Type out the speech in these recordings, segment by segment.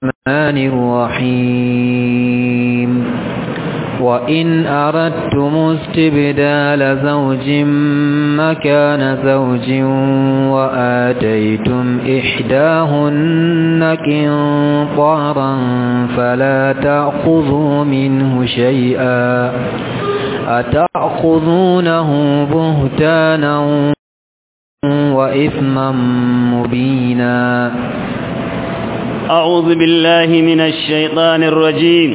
الرحمن الرحيم وإن أردتم استبدال زوج مكان زوج وآتيتم إحداهن قنطارا فلا تأخذوا منه شيئا أتأخذونه بهتانا وإثما مبينا أعوذ بالله من الشيطان الرجيم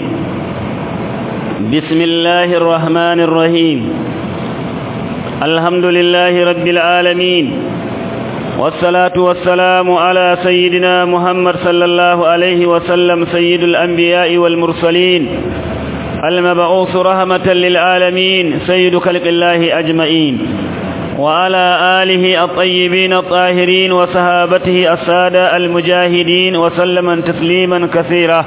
بسم الله الرحمن الرحيم الحمد لله رب العالمين والصلاة والسلام على سيدنا محمد صلى الله عليه وسلم سيد الأنبياء والمرسلين المبعوث رحمة للعالمين سيد خلق الله أجمعين وعلى آله الطيبين الطاهرين وصحابته السادة المجاهدين وسلم تسليما كثيرا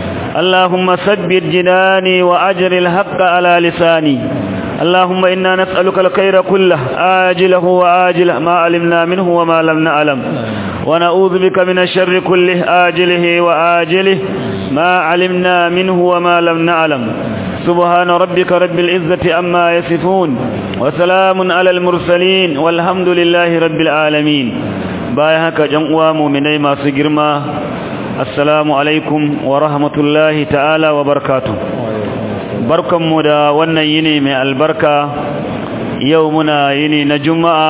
اللهم ثبت جناني وأجر الحق على لساني اللهم إنا نسألك الخير كله آجله وآجله ما علمنا منه وما لم نعلم ونعوذ بك من الشر كله آجله وآجله ما علمنا منه وما لم نعلم سبحان ربك رب العزة أما يصفون وسلام على المرسلين والحمد لله رب العالمين بايهك جمع مؤمني ما سجرما السلام عليكم ورحمة الله تعالى وبركاته بركم مدى ونيني من البركة يومنا يني نجمع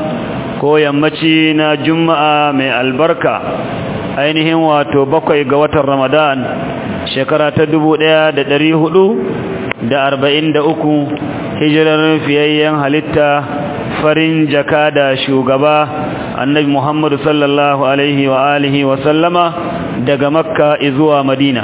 ko yammaci na juma'a mai albarka ainihin wato bakwai ga watan ramadan shekara ta dubu ɗaya da ɗari hudu da arba'in da uku hijirar fiyayyen halitta farin jaka da shugaba annabi muhammadu sallallahu alaihi wa alihi wa sallama daga makka zuwa madina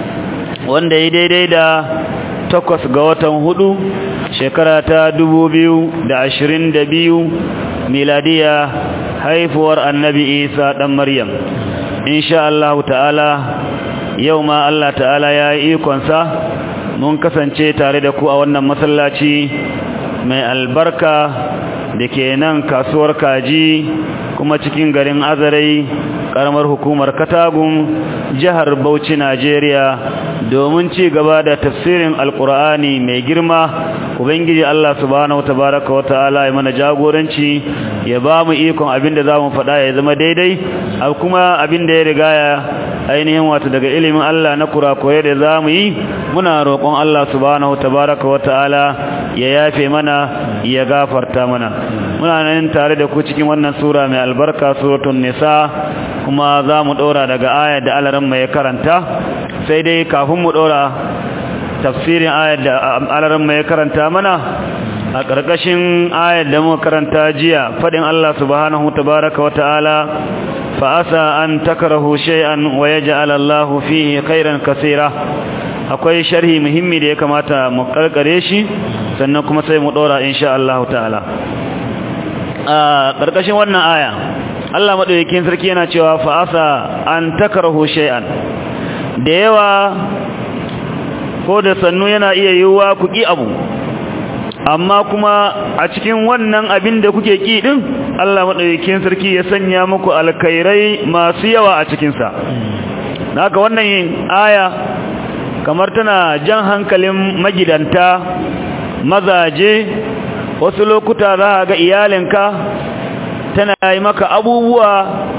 wanda ya daidai da takwas ga watan hudu shekara ta dubu biyu da ashirin da biyu miladiya haifuwar annabi isa ɗan maryam insha Allah ta'ala yau ma Allah ta'ala ya yi ikonsa mun kasance tare da ku a wannan masallaci mai albarka da ke nan kasuwar kaji kuma cikin garin azarai karamar hukumar katagun jihar bauchi najeriya domin ci gaba da tafsirin alkur'ani mai girma ubangiji allah subhanahu tabaraka wa ta'ala ya mana jagoranci ya ba mu ikon abin da za mu faɗa ya zama daidai kuma abin da ya riga ya ainihin wato daga ilimin Allah na kurakurai da za mu yi muna roƙon Allah subhanahu tabaraka wa ta'ala ya yafe mana ya gafarta mana muna nan tare da ku cikin wannan sura mai albarka suratul nisa kuma za mu ɗora daga ayar da alaran mai karanta sai dai kafin mu ɗora tafsirin ayar da alaran mai karanta mana a ƙarƙashin ayar da muka karanta jiya faɗin Allah subhanahu tabaraka wa ta'ala فأسى أن تكرهوا شيئا ويجعل الله فيه خيرا كثيرا akwai sharhi muhimmi da ya kamata mu karkare shi sannan kuma sai mu dora insha Allah ta'ala a karkashin wannan aya Allah madaukakin sarki yana cewa fa asa an takrahu shay'an da yawa ko da sannu yana iya yiwuwa ku ki abu amma kuma a cikin wannan abin da kuke ki din Allah madaukakin sarki ya sanya muku alkhairai masu yawa a cikin sa haka wannan aya kamar tana jan hankalin magidanta mazaje wasu lokuta za ga iyalinka tana yi maka abubuwa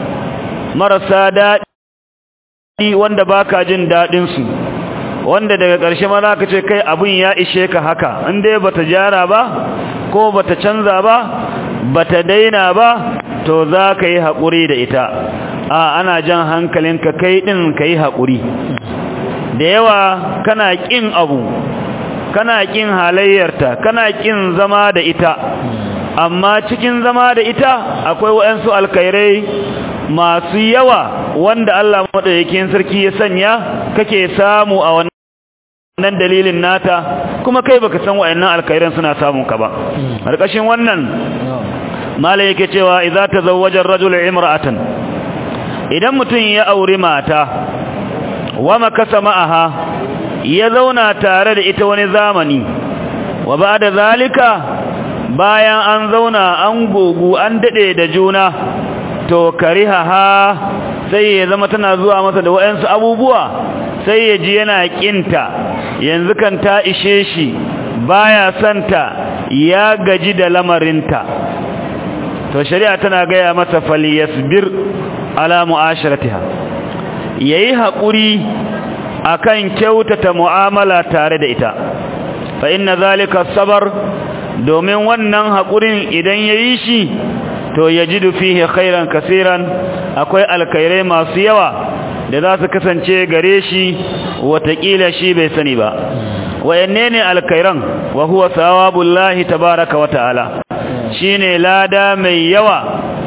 marasa daɗi wanda baka jin daɗin su wanda daga ƙarshe ma za ka ce kai abin ya ishe ka haka in dai bata jara ba ko bata canza ba bata daina ba to za ka yi haƙuri da ita a ana jan hankalinka kai ɗin ka yi haƙuri da yawa kana ƙin abu kana ƙin halayyarta kana ƙin zama da ita amma cikin zama da ita akwai waɗansu alkairai masu yawa wanda Allah maɗaukakin sarki ya sanya kake samu a wannan nan dalilin nata kuma kai baka san wayannan alkhairan suna samun ka ba karkashin wannan malai yake cewa idza tazawwaja ar-rajul imra'atan idan mutun ya aure mata wa makasa ma'aha ya zauna tare da ita wani zamani wa ba'da zalika bayan an zauna an gogu an dade da juna to karihaha sai ya zama tana zuwa masa da waɗansu abubuwa sai ya ji yana ƙinta yanzu kan ta ishe shi baya santa ya gaji da lamarinta to shari'a tana gaya masa falyasbir ala mu'asharatiha yayi haƙuri akan kyautata mu'amala tare da ita fa inna zalika sabar domin wannan haƙurin idan yayi shi to yajidu fihi khairan kaseeran akwai alkhairai masu yawa da za su kasance gare shi watakila shi bai sani ba wayanne ne alkhairan wa huwa sawabullahi tabaaraka wa ta'ala shine lada mai yawa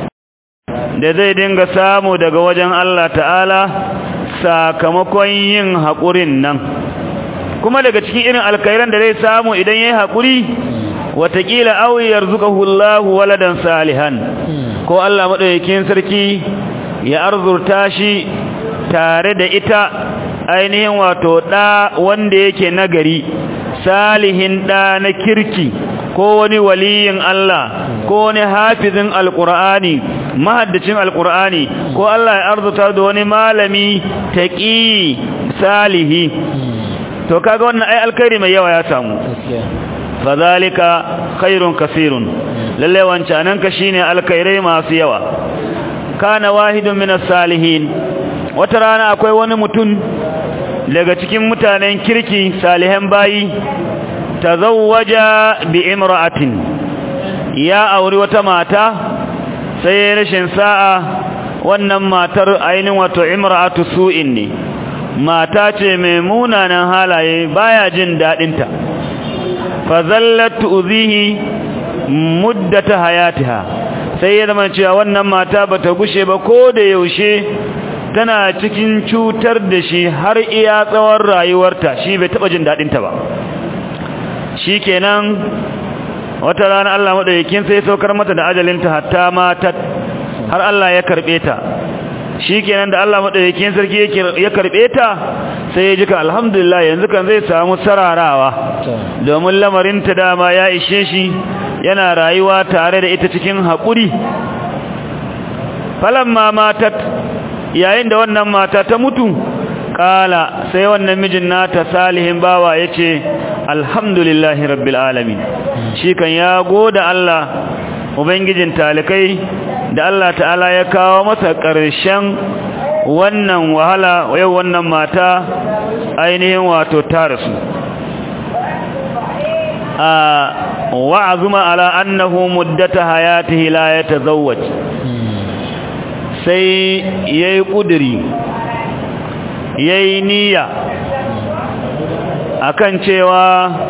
da zai dinga samu daga wajen Allah ta'ala sakamakon yin haƙurin nan kuma daga cikin irin alkhairan da zai samu idan yayi haƙuri watakila aw yarzuqahu Allah waladan salihan ko Allah madaukakin sarki ya arzurta shi tare da ita ainihin wato da wanda yake nagari salihin da na kirki ko wani waliyin Allah ko wani hafizin alqur'ani mahaddacin alqur'ani ko Allah ya arzuta da wani malami taqi salihi to kaga wannan ai alkhairi mai yawa ya samu fadhalika khairun kaseerun lalle wancanan ka shine alkhairai masu yawa kana wahidun minas salihin wata rana akwai wani mutum daga cikin mutanen kirki salihan bayi tazawwaja bi imra'atin ya auri wata mata sai rashin sa'a wannan matar ainin wato imra'atu su'in ne mata ce mai munanan halaye baya jin dadinta fa zallat tu'zihi muddata hayatiha sai ya zama cewa wannan mata bata gushe ba ko da yaushe tana cikin cutar da shi har iya tsawon rayuwarta shi bai taba jin dadinta ba shikenan wata rana Allah madaukakin sai saukar mata da ajalinta hatta mata har Allah ya karbe ta shikenan da Allah madaukakin sarki ya karbe ta sai ya jika alhamdulillah yanzu kan zai samu sararawa domin lamarin ta dama ya ishe shi yana rayuwa tare da ita cikin haƙuri falamma matat yayin da wannan mata ta mutu kala sai wannan mijin nata salihin bawa yace alhamdulillahi rabbil alamin shi kan ya goda Allah ubangijin talikai da Allah ta'ala ya kawo masa ƙarshen wannan wahala yau wannan mata ainihin wato ta rasu a wa'azuma ala annahu muddata hayatihi la yatazawwaj sai yayi kudiri yayi niyya akan cewa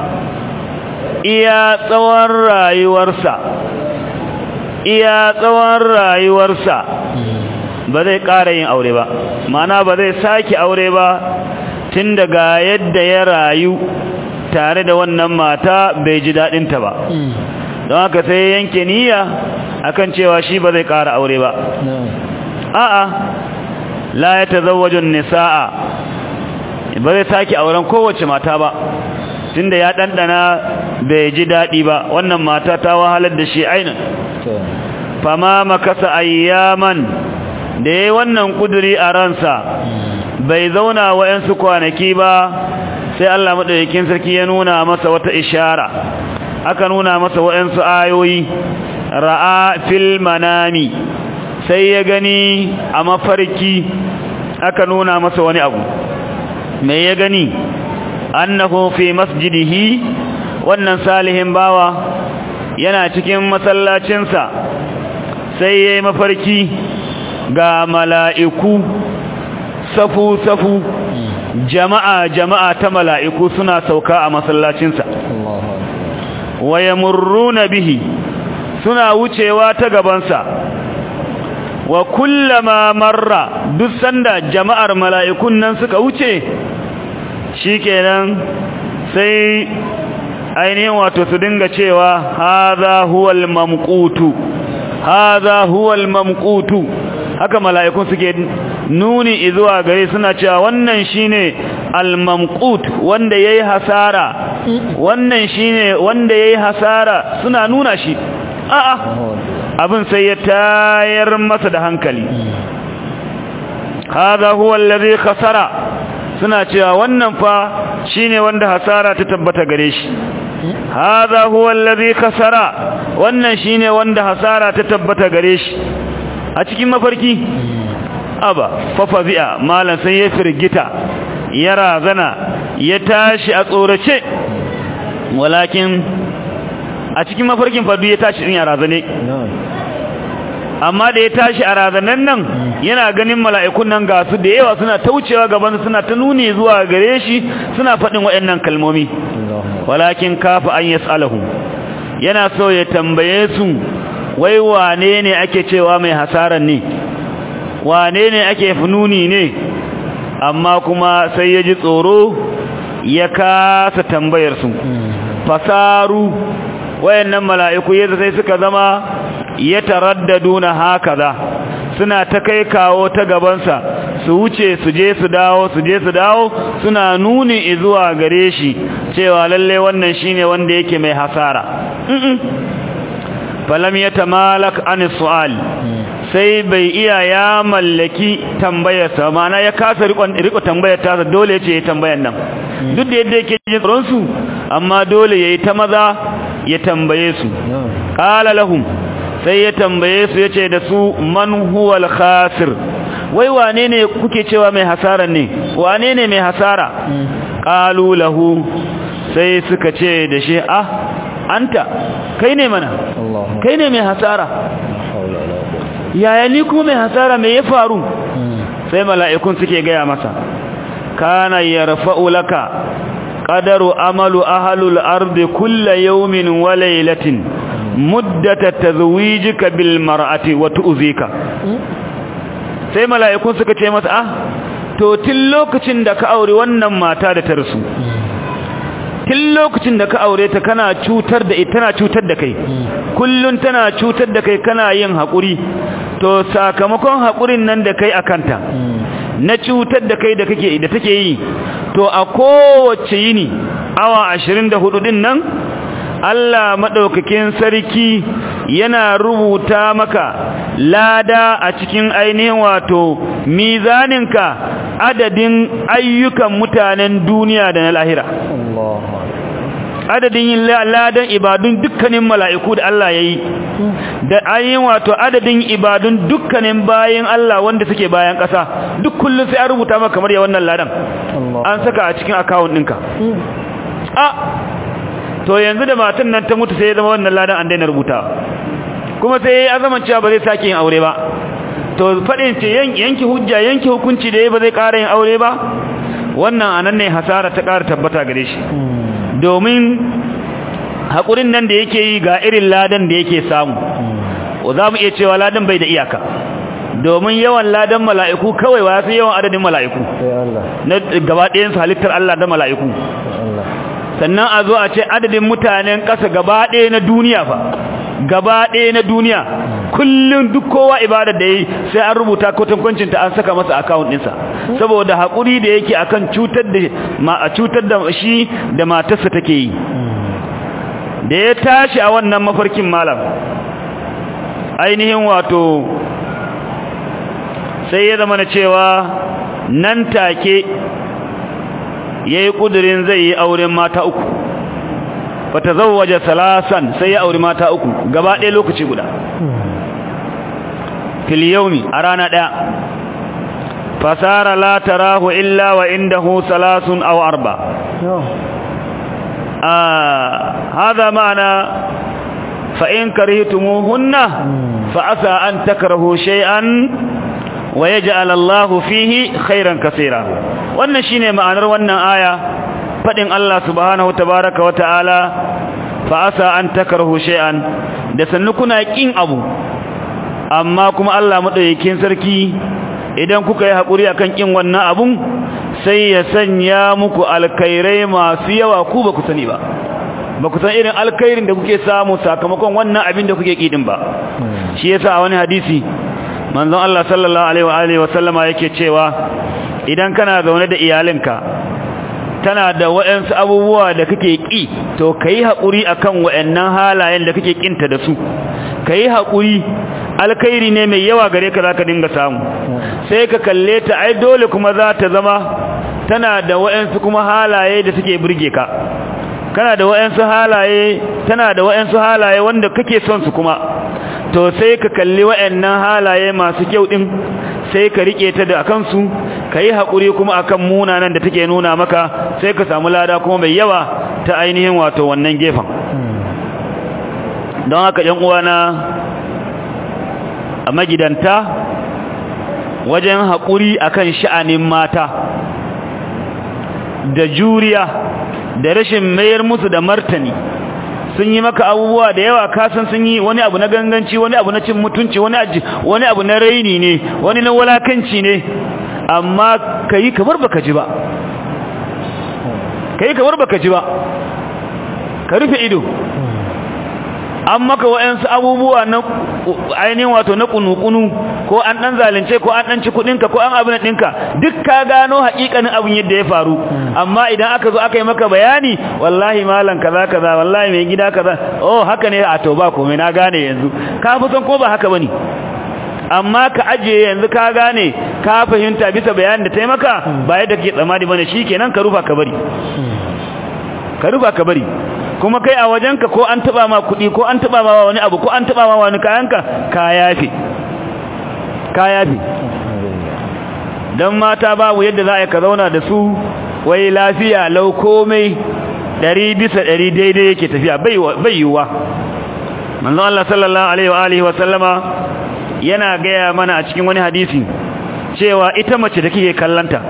iya tsawon rayuwarsa iya tsawon rayuwarsa ba zai ƙara yin aure ba mana ba zai sake aure ba tun daga yadda ya rayu tare da wannan mata bai ji daɗinta ba don haka sai yanke niyya akan cewa shi ba zai ƙara aure ba a'a la ya tazawwajun nisa'a ba zai sake auren kowace mata ba tunda ya ɗanɗana bai ji daɗi ba wannan mata ta wahalar da shi ainin fama makasa ayyaman da ya yi wannan kuduri a ransa bai zauna wa'yansu kwanaki ba sai Allah maɗaukakin sarki ya nuna masa wata ishara aka nuna masa wa'yansu ayoyi ra'a fil manami sai ya gani a mafarki aka nuna masa wani abu me ya gani annahu fi masjidihi wannan salihin bawa yana cikin masallacinsa sai ya yi mafarki ga mala'iku safu-safu jama'a jama'a ta mala'iku suna sauka a masallacinsa waya murruna bihi suna wucewa ta gabansa wa kullama marra duk sanda jama'ar mala'ikun nan suka wuce shikenan sai ainihin wato su dinga cewa haza huwal mamqutu haza huwal mamqutu haka mala'ikun suke nuni zuwa gare suna cewa wannan shine al-mamqut wanda yayi hasara wannan shine wanda yayi hasara suna nuna shi a'a abin sai ya tayar masa da hankali hadha huwa alladhi khasara suna cewa wannan fa shine wanda hasara ta tabbata gare shi hadha huwa alladhi khasara wannan shine wanda hasara ta tabbata gare shi a cikin mafarki aba fafazi'a malan sai ya firgita ya razana ya tashi a tsorace walakin a cikin mafarkin fadu ya tashi din ya razane amma da ya tashi a razanan nan yana ganin mala'ikun nan ga su da yawa suna taucewa gaban suna ta nuni zuwa gare shi suna faɗin waɗannan kalmomi walakin kafa an yas'alahu yana so ya tambaye su wai wane ne ake cewa mai hasaran ne wane ne ake fununi ne amma kuma sai ya ji tsoro ya kasa tambayar su fasaru wayannan mala'iku yadda sai suka zama ya taraddaduna hakaza suna ta kai kawo ta gabansa su wuce su je su dawo su je su dawo suna nuni zuwa gare shi cewa lalle wannan shine wanda yake mai hasara falam yatamalak an su'al sai bai iya ya mallaki tambayarsa ma'ana ya kasa riko tambayar tasa dole ce ya tambayar nan duk da yadda yake jin tsoron su amma dole yayi ta maza ya tambaye su qala lahum sai ya tambaye su yace da su man huwal khasir wai wane ne kuke cewa mai hasara ne wane ne mai hasara qalu lahu sai suka ce da shi ah anta kai ne mana kai ne mai hasara yaya ni kuma mai hasara mai ya faru sai mala'ikun suke gaya masa kana yarfa'u laka qadaru amalu ahlul ardi kullu yawmin wa laylatin muddata tazwijika bil mar'ati wa tu'zika sai mala'ikun suka ce masa ah to tun lokacin da ka aure wannan mata da ta rasu tun lokacin da ka aure ta kana cutar da ita tana cutar da kai kullun tana cutar da kai kana yin haƙuri to sakamakon haƙurin nan da kai akanta na cutar da kai da kake da take yi to a kowace yini awa 24 din nan Allah madaukakin sarki yana rubuta maka lada a cikin ainihin wato mizaninka adadin ayyukan mutanen duniya da na lahira adadin yin ladan ibadun dukkanin mala'iku da Allah ya yi da ayin wato adadin ibadun dukkanin bayan Allah wanda suke bayan ƙasa duk kullum sai an rubuta maka kamar ya wannan ladan an saka a cikin akawun ɗinka a to yanzu da matan nan ta mutu sai ya zama wannan ladan an daina rubuta kuma sai ya zama cewa ba zai sake yin aure ba to faɗin ce yanki hujja yanki hukunci da ya ba zai ƙara yin aure ba wannan anan ne hasara ta ƙara tabbata gare shi domin haƙurin nan da yake yi ga irin ladan da yake samu za mu iya cewa ladan bai da iyaka domin yawan ladan mala'iku kawai wa sai yawan adadin mala'iku na gaba ɗayan halittar Allah da mala'iku sannan a zo a ce adadin mutanen ƙasa gaba ɗaya na duniya fa gaba ɗaya na duniya kullum duk kowa ibadar da yi sai an rubuta kwatankwacin ta an saka masa akawun ɗinsa saboda haƙuri da yake akan cutar da ma a cutar da shi da matarsa take yi da ya tashi a wannan mafarkin malam ainihin wato sai ya zama na cewa nan take ya yi ƙudurin zai yi auren mata uku fata zauwaje salasan sai ya auri mata uku gaba ɗaya lokaci guda filiyaumi a rana ɗaya fasara la tarahu illa wa indahu salasun aw arba هذا معنى فإن كرهتموهن فعسى أن تكرهوا شيئا ويجعل الله فيه خيرا كثيرا wannan shine ma'anar wannan aya fadin Allah subhanahu tabaaraka wa ta'ala fa asa an takrahu shay'an da sannu kuna kin abu amma kuma Allah madaukakin sarki idan kuka yi hakuri akan kin wannan abun sai ya sanya muku alkhairai masu yawa ku ba ku sani ba ba ku san irin alkhairin da kuke samu sakamakon wannan abin da kuke kidin ba shi yasa a wani hadisi manzon Allah sallallahu alaihi wa alihi wa sallama yake cewa idan kana zaune da iyalinka tana da waɗansu abubuwa da kake ƙi to ka yi haƙuri a kan waɗannan halayen da kake ƙinta da su ka yi haƙuri alkhairi ne mai yawa gare ka zaka dinga samu sai ka kalle ta ai dole kuma za ta zama tana da wayansu kuma halaye da suke burge ka kana da wayansu halaye tana da wayansu halaye wanda kake son su kuma to sai ka kalli wayannan halaye masu kyau din sai ka rike ta da kansu kai hakuri kuma akan munanan da take nuna maka sai ka samu lada kuma mai yawa ta ainihin wato wannan gefen don haka ‘yan uwana a magidanta wajen haƙuri akan sha'anin mata da juriya da rashin mayar musu da martani sun yi maka abubuwa da yawa kasan sun yi wani abu na ganganci wani abu na cin mutunci wani abu na raini ne wani na walakanci ne amma ka yi kamar baka ji ba ka yi kamar baka ji ba ka rufe ido an maka wa'yansu abubuwa na ainihin wato na kunukunu ko an dan zalunce ko an dan ci kudinka ko an abin ɗinka duk ka gano haƙiƙanin abin yadda ya faru amma idan aka zo aka yi maka bayani wallahi malam kaza kaza wallahi mai gida kaza oh haka ne a to ba komai na gane yanzu ka fi son ko ba haka bane amma ka ajiye yanzu ka gane ka fahimta bisa bayanin da ta yi maka ba yadda kake tsammani bane shikenan ka rufa ka bari ka rufa ka bari kuma kai a wajenka ko an taba ma kuɗi ko an taba ma wani abu ko an taba ma wani kayanka ka yafe ka yafe don mata babu yadda za a yi ka zauna da su wai lafiya lau komai ɗari bisa ɗari daidai yake tafiya bai yiwuwa manzon Allah sallallahu alaihi wa alihi wa sallama yana gaya mana a cikin wani hadisi cewa ita mace da kike kallanta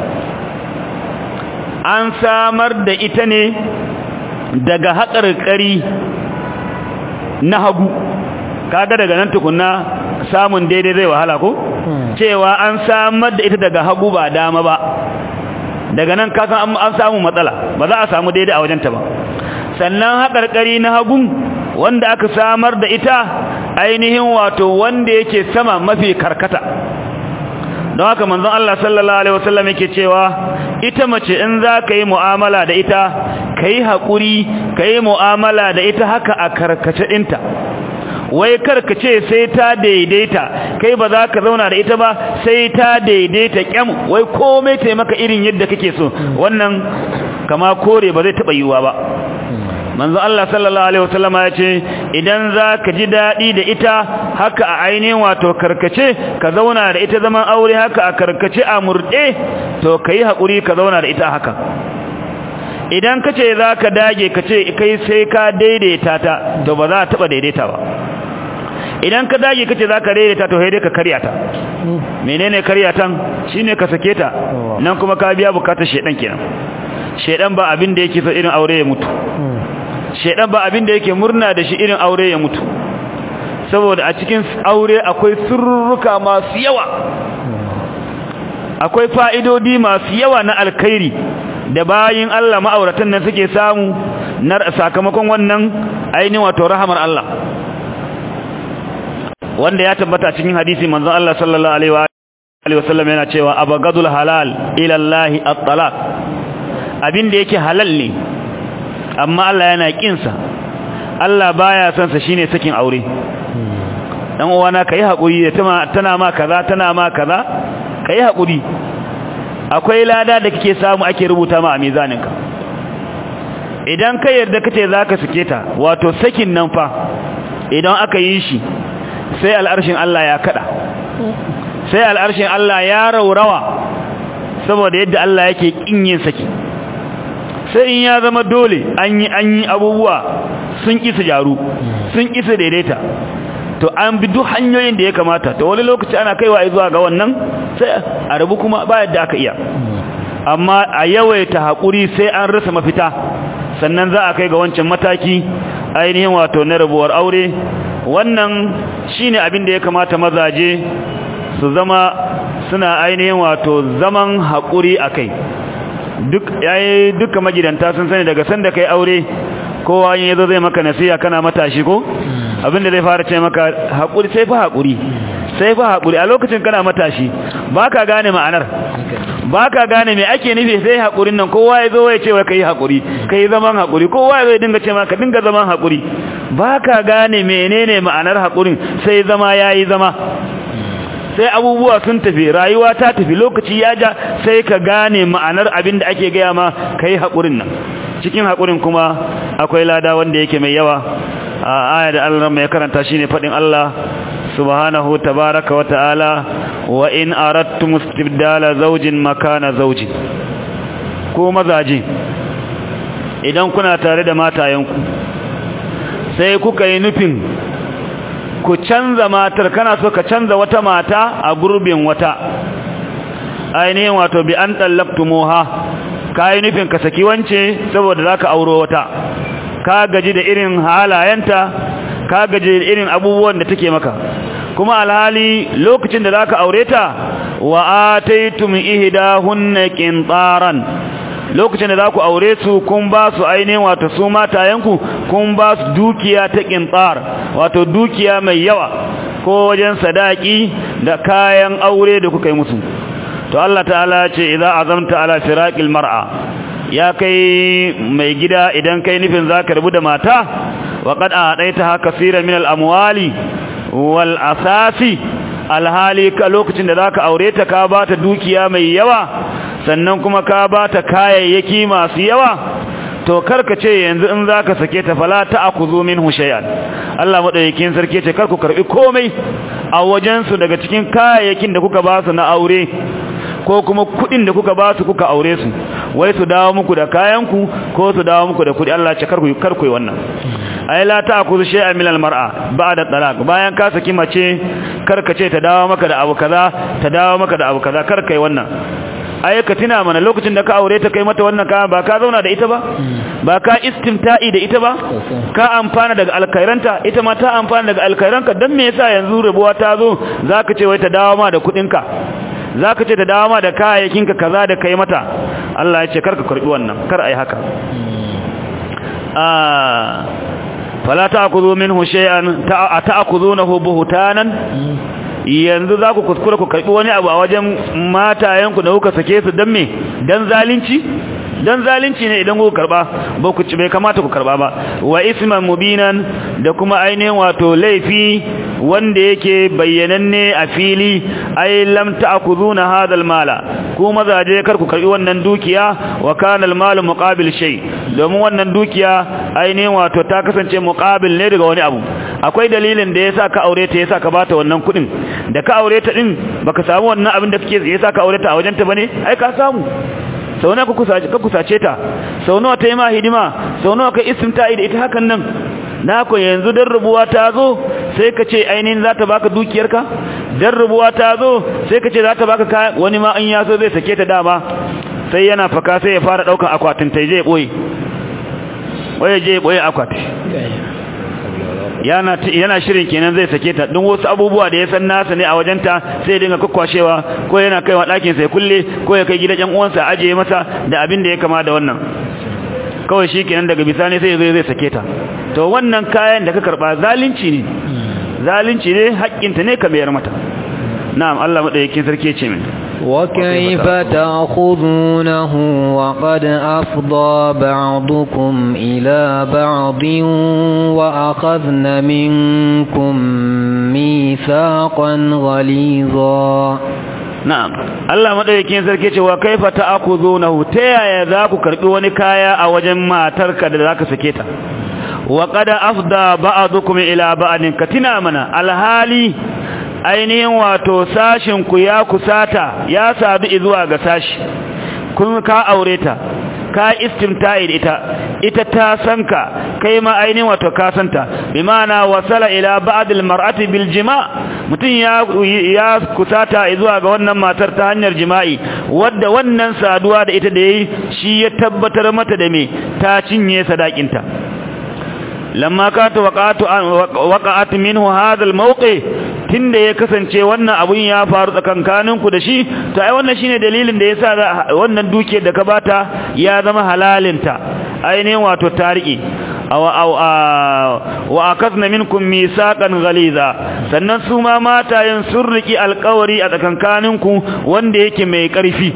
an samar da ita ne daga haƙarƙari na hagu kaga daga nan tukunna samun daidai zai wahala ko cewa an samar da ita daga hagu ba dama ba daga nan kasan an samu matsala ba za a samu daidai a wajenta ba sannan haƙarƙari na hagun wanda aka samar da ita ainihin wato wanda yake sama mafi karkata don haka manzon Allah sallallahu alaihi wasallam yake cewa ita mace in za ka yi mu'amala da ita ka yi haƙuri ka yi mu'amala da ita haka a karkace ɗinta wai karkace sai ta daidaita kai ba za ka zauna da ita ba sai ta daidaita kyam wai komai taimaka irin yadda kake so wannan kama kore ba zai taɓa yiwuwa ba manzo Allah sallallahu alaihi wasallama ya ce idan za ka ji daɗi da ita haka a ainihin wato karkace ka zauna da ita zaman aure haka a karkace a murɗe to ka yi haƙuri ka zauna da ita haka idan ka ce za ka dage ka ce kai sai ka daidaita ta to ba za a taɓa daidaita ba idan ka dage ka ce za ka daidaita to dai ka karya ta menene karya tan shine ka sake ta nan kuma ka biya bukatar shedan kenan shedan ba abin da yake so irin aure ya mutu shedan ba abin da yake murna da shi irin aure ya mutu saboda a cikin aure akwai surruka masu yawa akwai fa'idodi masu yawa na alkhairi da bayin Allah ma'auratan nan suke samu na sakamakon wannan ainihin wato rahamar Allah wanda ya tabbata cikin hadisi manzon Allah sallallahu alaihi wa sallam yana cewa abagadul halal ila Allah at-talaq abin da yake halal ne amma Allah yana kinsa Allah baya son sa shine sakin aure dan uwana kai hakuri da tana ma kaza tana ma kaza kai hakuri akwai lada da kake samu ake rubuta ma a mizaninka idan ka yarda kace zaka sake ta wato sakin nan fa idan aka yi shi sai al'arshin Allah ya kada sai al'arshin Allah ya raurawa saboda yadda Allah yake kin yin saki sai in ya zama dole an yi an yi abubuwa sun kisa jaru sun kisa daidaita to an bi duk hanyoyin da ya kamata to wani lokaci ana kaiwa zuwa ga wannan sai a rabu kuma ba yadda aka iya amma a yawaita haƙuri sai an rasa mafita sannan za a kai ga wancan mataki ainihin wato na rabuwar aure wannan shine abin da ya kamata mazaje su zama suna ainihin wato zaman haƙuri a kai duk yayi duka magidanta sun sani daga sanda kai aure kowa yin yazo zai maka nasiha kana matashi ko abinda zai fara ce maka haƙuri sai fa haƙuri sai fa haƙuri a lokacin kana matashi baka gane ma'anar baka gane me ake nufi sai haƙurin nan kowa ya zo ya ce wa kai haƙuri kai zaman haƙuri kowa ya zo ya dinga ce maka dinga zaman haƙuri baka gane menene ma'anar hakurin sai zama yayi zama sai abubuwa sun tafi rayuwa ta tafi lokaci ya ja sai ka gane ma'anar abin da ake gaya ma kai hakurin nan cikin hakurin kuma akwai lada wanda yake mai yawa a aya da Allah mai karanta shine fadin Allah subhanahu tabaraka wa ta'ala wa in aradtum istibdala zawjin makana zawjin ko mazaje idan kuna tare da matayenku sai kuka yi nufin ku canza matar kana so ka canza wata mata a gurbin wata ainihin wato bi an tallaqtumuha kai nufin ka saki wance saboda zaka auro wata ka gaji da irin halayenta ka gaji da irin abubuwan da take maka kuma alhali lokacin da zaka aure ta wa ataytum ihdahunna qintaran lokacin da zaku aure su kun ba su ainihin wato su matayenku kun ba su dukiya ta qintar wato dukiya mai yawa ko wajen sadaki da kayan aure da kuka yi musu to Allah ta'ala ce idza azamta ala firaqil mar'a ya kai mai gida idan kai nufin zaka rubu da mata wa qad a'taitaha kaseeran min al-amwali wal asasi alhali ka lokacin da zaka aure ta ka bata dukiya mai yawa sannan kuma ka bata kayayyaki masu yawa to karka ce yanzu in zaka sake ta fala ta'khudhu minhu shay'an Allah madaukakin sarki ce karku karbi komai a wajen su daga cikin kayayyakin da kuka ba su na aure ko kuma kudin da kuka ba su kuka aure su wai su dawo muku da kayanku ko su dawo muku da kudi Allah ce karku karku wannan ai la ta'khudhu shay'an min al-mar'a ba'da talaq bayan ka saki mace karka ce ta dawo maka da abu kaza ta dawo maka da abu kaza karkai wannan ai ka tuna mana lokacin da ka aure ta kai mata wannan kaya ba ka zauna da ita ba ba ka istimta'i da ita ba ka amfana daga alkairanta ita ma ta amfana daga alkairanka dan me yasa yanzu rabuwa ta zo zaka ce wai ta dawo ma da kudinka zaka ce ta dawo ma da kayayyakinka kaza da kai mata Allah ya ce karka karbi wannan kar ai haka ah fala ta'khudhu minhu shay'an ta'khudhunahu buhtanan yanzu za ku kuskura ku karɓi wani abu a wajen matayenku da kuka sake su don me don zalunci don zalunci ne idan kuka karɓa ba ku ci bai kamata ku karɓa ba wa isman mubinan da kuma ainihin wato laifi wanda yake bayyananne a fili ai lam ta'khuduna hadha mala ku mazaje kar ku karbi wannan dukiya wa kana al-malu muqabil shay domin wannan dukiya ainihin wato ta kasance muqabil ne daga wani abu akwai dalilin da yasa ka aure ta yasa ka bata wannan kudin da ka aure ta din baka samu wannan abin da kake yasa ka aure ta a wajenta bane ai ka samu sau nawa ka kusace ta sau nawa ta yi ma hidima sau nawa ka istimta'i da ita hakan nan na ku yanzu dan rubuwa ta zo sai ka ce ainihin za ta baka dukiyarka dan rubuwa ta zo sai ka ce za ta baka kayan wani ma in ya so zai sake ta dama sai yana faka sai ya fara daukan akwatin ta je boye waye je boye akwati yana yana shirin kenan zai sake ta don wasu abubuwa da ya san nasa ne a wajenta sai dinga kokkwashewa ko yana kaiwa ɗakin sai kulle ko ya kai gidan ƴan uwansa ajiye masa da abin da ya kama da wannan kawai shi kenan daga bisani sai zai zai sake ta to wannan kayan da ka karba zalunci ne zalunci ne haƙƙinta ne ka mayar mata na'am Allah madaukakin sarki ce min وكيف تأخذونه وقد أفضى بعضكم إلى بعض وأخذن منكم ميثاقا غليظا na'am Allah madaukakin sarki ce wa kaifa ta'khudunahu ta yaya za ku karbi wani kaya a wajen matarka da zaka sake ta wa qad afda ba'dukum ila ba'din katina mana alhali ainihin wato sashin ku ya kusata ya sadu zuwa ga sashi kun ka aure ta ka istimta'i da ita ita ta sanka kai ma ainihin wato ka santa bi ma'ana wasala ila ba'd al-mar'ati bil jima' mutun ya ya kusata zuwa ga wannan matar ta hanyar jima'i wadda wannan saduwa da ita da yayi shi ya tabbatar mata da me ta cinye sadakinta lamma ka ta waqatu waqa'at minhu hadha al-mawqi tunda ya kasance wannan abun ya faru tsakankaninku da shi to ai wannan shine dalilin da yasa wannan duke da ka bata ya zama halalinta ainihin wato tariki aw aw wa akazna minkum misaqan ghaliza sannan su ma matayen sun riki alƙawari a tsakankaninku wanda yake mai ƙarfi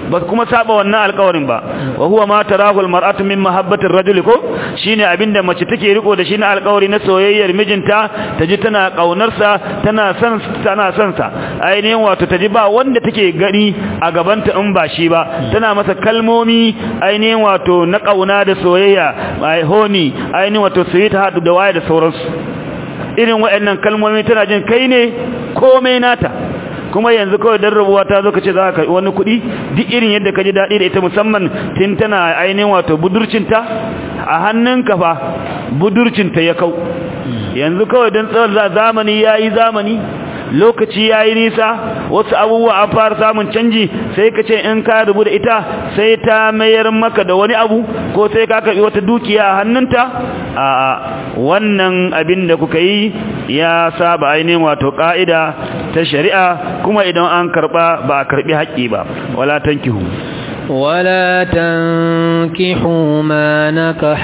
ba kuma saba wannan alƙawarin ba wa huwa ma tarahu almar'atu min mahabbati ar-rajul ko shine abinda mace take riko da shi na alƙawari na soyayyar mijinta taji tana kaunar sa tana son tana son sa ainihin wato taji ba wanda take gani a gabanta in ba shi ba tana masa kalmomi ainihin wato na kauna da soyayya ai honi ainihin wato sweetheart da waye da sauransu irin waɗannan kalmomi tana jin kai ne komai nata kuma yanzu kawai dan rabuwa ta zo kace za ka wani kuɗi duk irin yadda ka ji daɗi da ita musamman tun tana ainihin wato budurcinta a hannunka fa budurcinta ya kau yanzu kawai dan tsawon zamani yayi zamani lokaci ya yi nisa wasu abubuwa an fara samun canji sai ka ce in ka rubu da ita sai ta mayar maka da wani abu ko sai ka karɓi wata dukiya a hannunta a wannan abin da kuka yi ya saba ainihin wato ƙa'ida ta shari'a kuma idan an karɓa ba a karɓi haƙƙi ba wala tankihu ولا تنكحوا ما نكح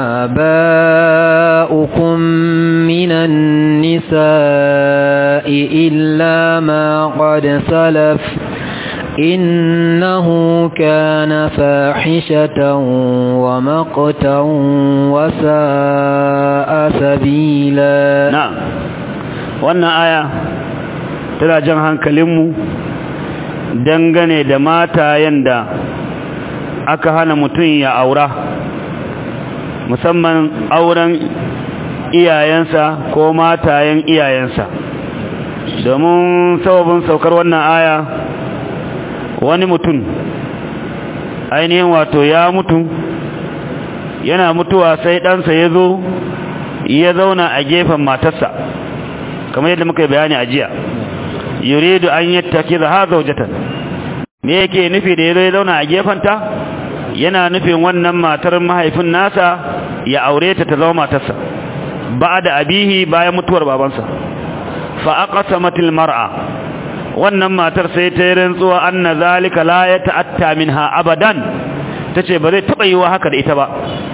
آباؤكم من النساء إلا ما قد سلف إنه كان فاحشة ومقتا وساء سبيلا نعم wannan aya tana jan hankalinmu dangane da matayen da aka hana mutum ya aura musamman auren iyayensa ko matayen iyayensa domin sababin saukar wannan aya wani mutum ainihin wato ya mutu yana mutuwa sai ɗansa ya zo ya zauna a gefen matarsa kamar yadda muka yi bayani a jiya yuridu an yattaki za ha zaujatan me yake nufi da yazo ya zauna a gefanta yana nufin wannan matar mahaifin nasa ya aure ta ta zama matarsa ba'da abihi bayan mutuwar babansa fa aqsamatil mar'a wannan matar sai ta yi rantsuwa anna zalika la yata'atta minha abadan tace ba zai taba yiwa haka da ita ba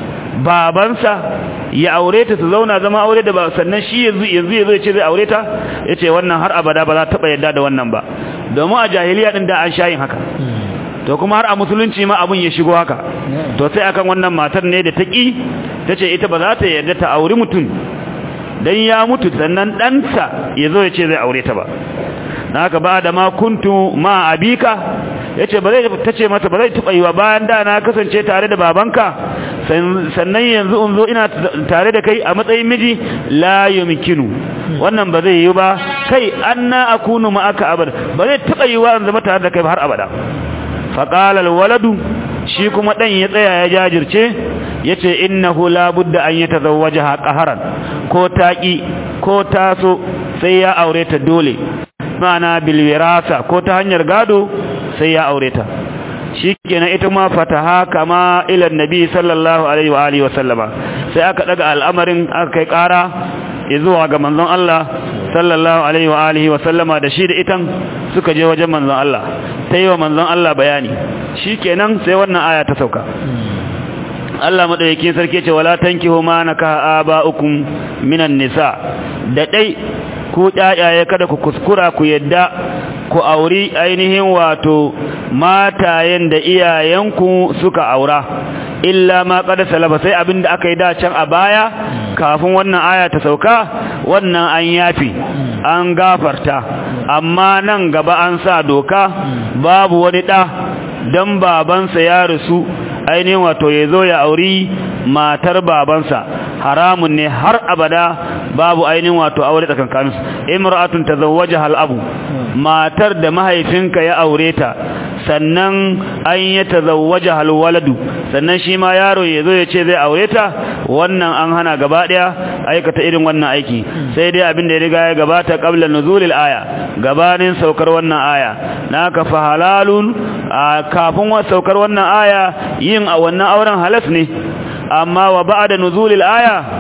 babansa ya aure ta su zauna zama aure da ba sannan shi yanzu yanzu yazo yace zai aure ta yace wannan har abada ba za ta taba yadda da wannan ba domin a jahiliya din da an shayin haka to kuma har a musulunci ma abun ya shigo haka to sai akan wannan matar ne da ta ki tace ita ba za ta yarda ta auri mutum dan ya mutu sannan ɗansa yazo yace zai aure ta ba naka ba da ma kuntu ma abika yace ba zai tace masa ba zai tuba yiwa bayan da na kasance tare da babanka sannan yanzu in zo ina tare da kai a matsayin miji la yumkinu wannan ba zai yi ba kai anna akunu ma'aka abad ba zai taba yiwa in zama tare da kai har abada fa qala al waladu shi kuma dan ya tsaya ya jajirce yace innahu la budda an yatazawwajaha qaharan ko taqi ko taso sai ya aure ta dole mana bilwirasa ko ta hanyar gado sai ya aure ta shikenan ita ma fataha kama ila annabi sallallahu alaihi wa alihi wasallama sai aka daga al'amarin aka kai kara zuwa ga manzon Allah sallallahu alaihi wa alihi wasallama da shi da itan suka je wajen manzon Allah sai wa manzon Allah bayani shikenan sai wannan aya ta sauka Allah madaukakin sarki ce wala tankihu ma naka aba'ukum minan nisa da dai ku ɗayaye kada ku kuskura ku yadda ku auri ainihin wato matayen da iyayenku suka aura illa ma qad salaba sai abinda aka yi da can a baya kafin wannan aya ta sauka wannan an yafi an gafarta amma nan gaba an sa doka babu wani da dan babansa ya rasu ainihin wato ya zo ya auri matar babansa haramun ne har abada babu ainihin wato aure tsakankaninsu imra'atun tazawwajaha al-abu matar da mahaifinka ya aure ta sannan an ya tazawwajaha al-waladu sannan shi ma yaro ya zo ya ce zai aure ta wannan an hana gaba daya aikata irin wannan aiki sai dai abin da ya riga ya gabata qabla nuzulil aya gabanin saukar wannan aya naka fa halalun kafin saukar wannan aya yin a wannan auren halas ne amma wa ba'da nuzulil aya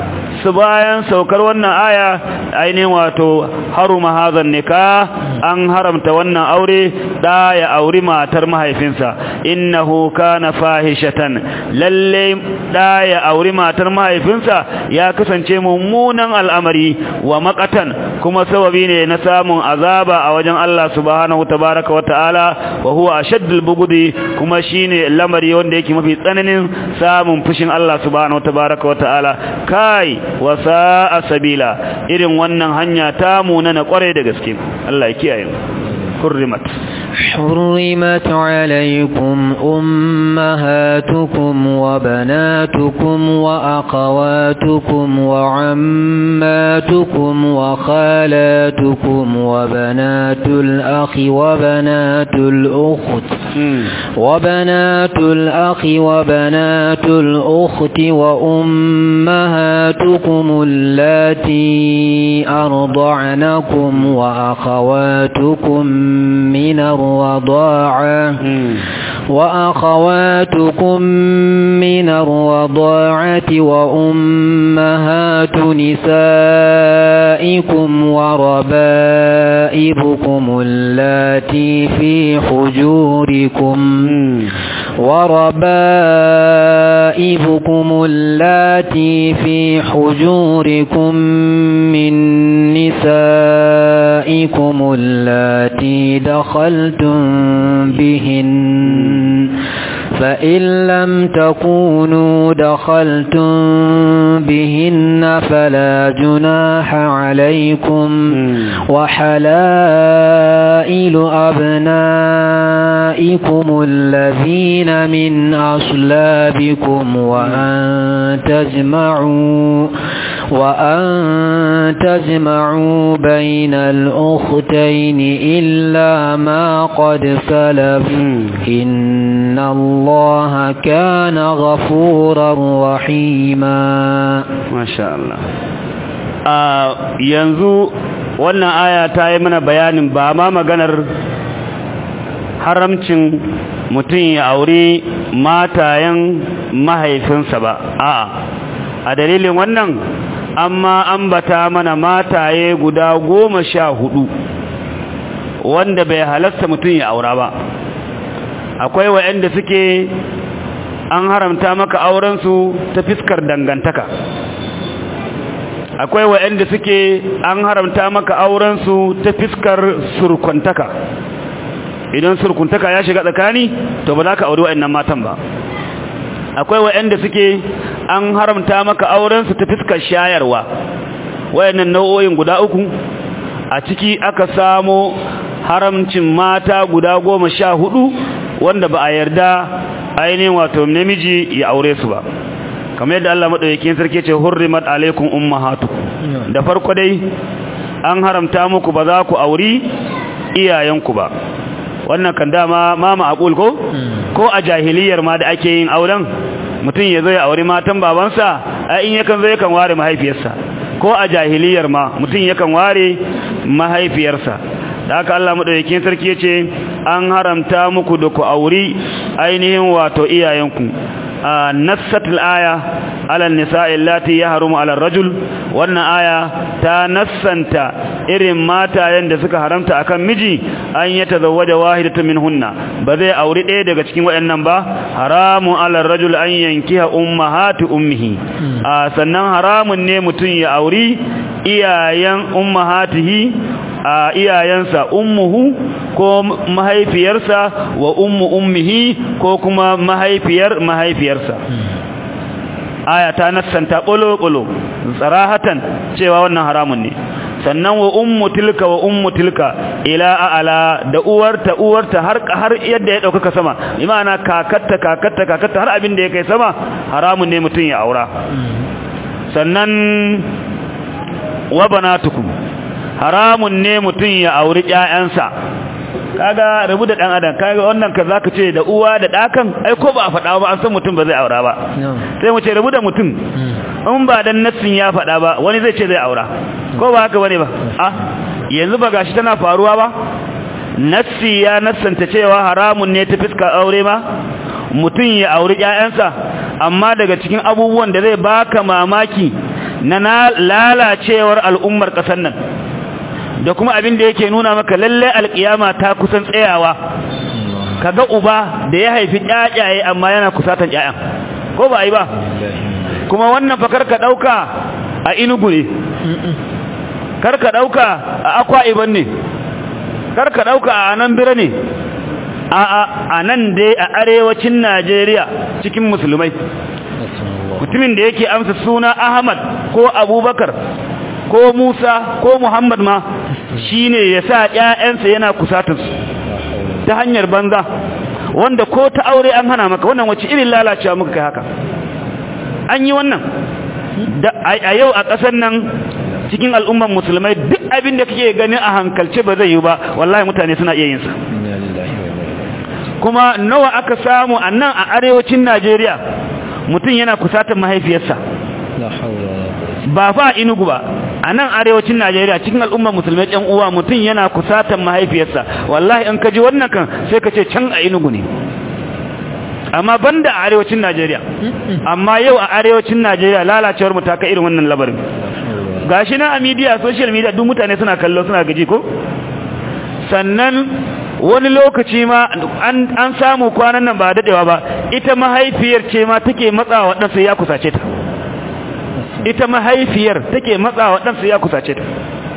su bayan saukar wannan aya ainihin wato haruma hazan nika an haramta wannan aure da ya auri matar mahaifinsa innahu kana fahishatan lalle da ya auri matar mahaifinsa ya kasance mummunan al'amari wa makatan kuma sababi ne na samun azaba a wajen Allah subhanahu tabaraka wata'ala wa huwa ashaddul bugudi kuma shine lamari wanda yake mafi tsananin samun fushin Allah subhanahu tabaraka wata'ala kai wa sa'a sabila irin wannan hanya ta mu na kware da gaske Allah ya kiyaye حرمت حرمت عليكم أمهاتكم وبناتكم وأخواتكم وعماتكم وخالاتكم وبنات الأخ وبنات الأخت وبنات الأخ وبنات الأخت وأمهاتكم اللاتي أرضعنكم وأخواتكم من الرضاعة وأخواتكم من الرضاعة وأمهات نسائكم وربائبكم اللاتي في حجوركم وربائبكم اللاتي في حجوركم من نسائكم اللاتي دخلتم بهن فإن لم تكونوا دخلتم بهن فلا جناح عليكم وحلائل أبنائكم الذين من أصلابكم وأن تجمعوا وأن تجمعوا بين الأختين إلا ما قد سلف إن الله كان غفورا رحيما ما شاء الله yanzu wannan aya ta yi mana bayanin ba ma maganar haramcin mutum ya aure matayen mahaifinsa ba a'a a dalilin wannan amma ambata mana mataye guda goma sha hudu wanda bai halasta mutum ya aura ba akwai wa'anda suke an haramta maka aurensu ta fiskar dangantaka akwai wa'anda suke an haramta maka aurensu ta fiskar surkuntaka idan surkuntaka ya shiga tsakani to ba za ka auri wa'annan matan ba akwai wa'anda suke an haramta maka aurensu ta fiskar shayarwa wayannan nau'o'in guda uku a ciki aka samo haramcin mata guda goma sha hudu wanda ba a yarda ainihin wato namiji ya aure su ba kamar yadda Allah madaukakin sarki ce hurrimat alaikum ummahatukum da farko dai an haramta muku ba za ku auri iyayenku ba wannan kan dama mama aqul ko ko a jahiliyar ma da ake yin auren mutum ya zo ya auri matan babansa a in yakan zo yakan ware mahaifiyarsa ko a jahiliyar ma mutum yakan ware mahaifiyarsa da haka Allah madaukakin sarki yace an haramta muku da ku auri ainihin wato iyayenku nassatul aya ala nisa'i allati yahrumu ala rajul wannan aya ta nassanta irin matayen da suka haramta akan miji an ya tazawwaja wahidatan minhunna ba zai auri ɗaya daga cikin waɗannan ba haramun ala rajul an yankiha ummahatu ummihi sannan haramun ne mutum ya auri iyayen ummahatihi a iyayensa ummuhu ko mahaifiyarsa wa ummu ummihi ko kuma mahaifiyar mahaifiyarsa aya ta nassanta ƙulo-ƙulo tsarahatan cewa wannan haramun ne sannan wa ummu tilka wa ummu tilka ila a'ala da uwarta uwarta har har yadda ya dauka sama imana kakatta kakatta kakatta har abin da ya kai sama haramun ne mutun ya aura sannan wa banatukum haramun ne mutun ya auri ƴaƴansa kaga rabu da dan adam kaga wannan ka zaka ce da uwa da dakan ai ko ba a faɗa ba an san mutum ba zai aura ba sai mu ce rabu da mutum in ba dan nassin ya faɗa ba wani zai ce zai aura ko ba haka bane ba a yanzu ba gashi tana faruwa ba nassi ya nassanta cewa haramun ne ta fiska aure ma mutum ya auri ƴaƴansa amma daga cikin abubuwan da zai baka mamaki na lalacewar al'ummar ƙasar nan da kuma abin da yake nuna maka lalle alƙiyama ta kusan tsayawa kaga uba da ya haifi ƴaƴaye amma yana kusatan ƴaƴan ko ba yi ba kuma wannan fa karka dauka a inugu ne karka dauka a akwa iban ne karka dauka a nan bira ne a a a nan dai a arewacin Najeriya cikin musulmai mutumin da yake amsa suna Ahmad ko Abubakar ko Musa ko Muhammad ma shine yasa ƴaƴansa yana kusatansu ta hanyar banza wanda ko ta aure an hana maka wannan wace irin lalacewa muka kai haka an yi wannan a yau a ƙasar nan cikin al'umman musulmai duk abin da kake gani a hankalce ba zai yi ba wallahi mutane suna iya yin sa kuma nawa aka samu a nan a arewacin Najeriya mutum yana kusatar mahaifiyarsa ba fa inugu ba a nan arewacin Najeriya cikin al'ummar musulmai ɗan uwa mutum yana kusatan mahaifiyarsa wallahi in ka ji wannan kan sai ka ce can a inugu ne amma banda a arewacin Najeriya amma yau a arewacin Najeriya lalacewar mu ta kai irin wannan labarin gashi na a media social media duk mutane suna kallo suna gaji ko sannan wani lokaci ma an samu kwanan nan ba dadewa ba ita mahaifiyar ce ma take matsawa ɗansa ya kusace ta ita mahaifiyar take matsawa ɗansa ya kusace ta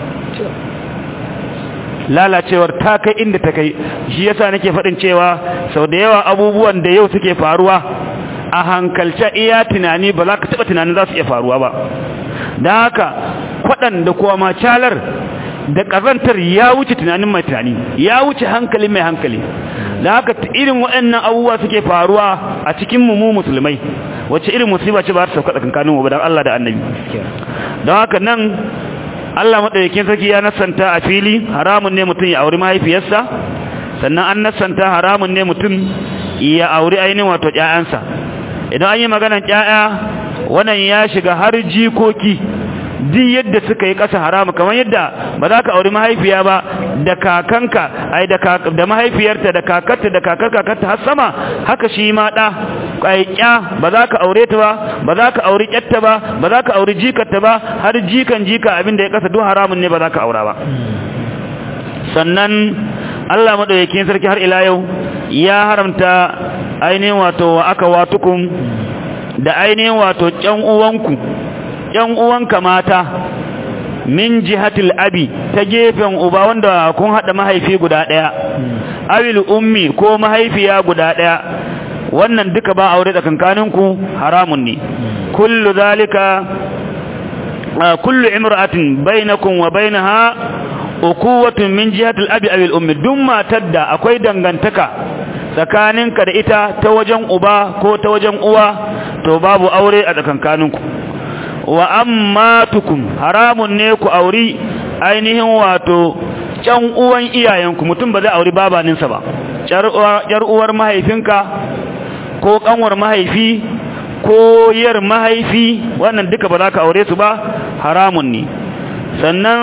lalacewar ta kai inda ta kai shi yasa nake faɗin cewa sau da yawa abubuwan da yau suke faruwa a hankalce iya tunani ba za ka taɓa tunanin za su iya faruwa ba don haka kwaɗan da kuwa macalar da ƙazantar ya wuce tunanin mai tunani ya wuce hankali mai hankali da haka irin waɗannan abubuwa suke faruwa a cikin mu musulmai wacce irin musiba ce ba ta sauka tsakankanin mu ba dan Allah da Annabi don haka nan Allah madaukakin sarki ya nasanta a fili haramun ne mutum ya auri mahaifiyarsa sannan an nasanta haramun ne mutum ya auri ainihin wato ƴaƴansa idan an yi maganar ƴaƴa wannan ya shiga har jikoki duk yadda suka yi ƙasa haramu kamar yadda ba za ka auri mahaifiya ba da kakanka ai da da mahaifiyarta da kakarta da kakar kakarta har sama haka shi ma da ƙaiƙya ba za ka aure ta ba ba za ka auri ƙyatta ba ba za ka auri jikarta ba har jikan jika abinda ya ƙasa duk haramun ne ba za ka aura ba sannan Allah madaukakin sarki har ila yau ya haramta ainihin wato wa aka watukum da ainihin wato ƴan uwanku ƴan uwanka mata min jihatil abi ta gefen uba wanda kun hada mahaifi guda daya awil ummi ko mahaifiya guda daya wannan duka ba aure tsakankaninku haramun ne kullu zalika kullu imra'atin bainakum wa bainaha ukuwatun min jihatil abi awil ummi duk matar da akwai dangantaka tsakaninka da ita ta wajen uba ko ta wajen uwa to babu aure a tsakankaninku wa ammatukum haramun ne ku auri ainihin wato can uwan iyayenku mutum ba zai auri babaninsa ba jar uwar mahaifinka ko kanwar mahaifi ko yar mahaifi wannan duka ba za ka aure su ba haramun ne sannan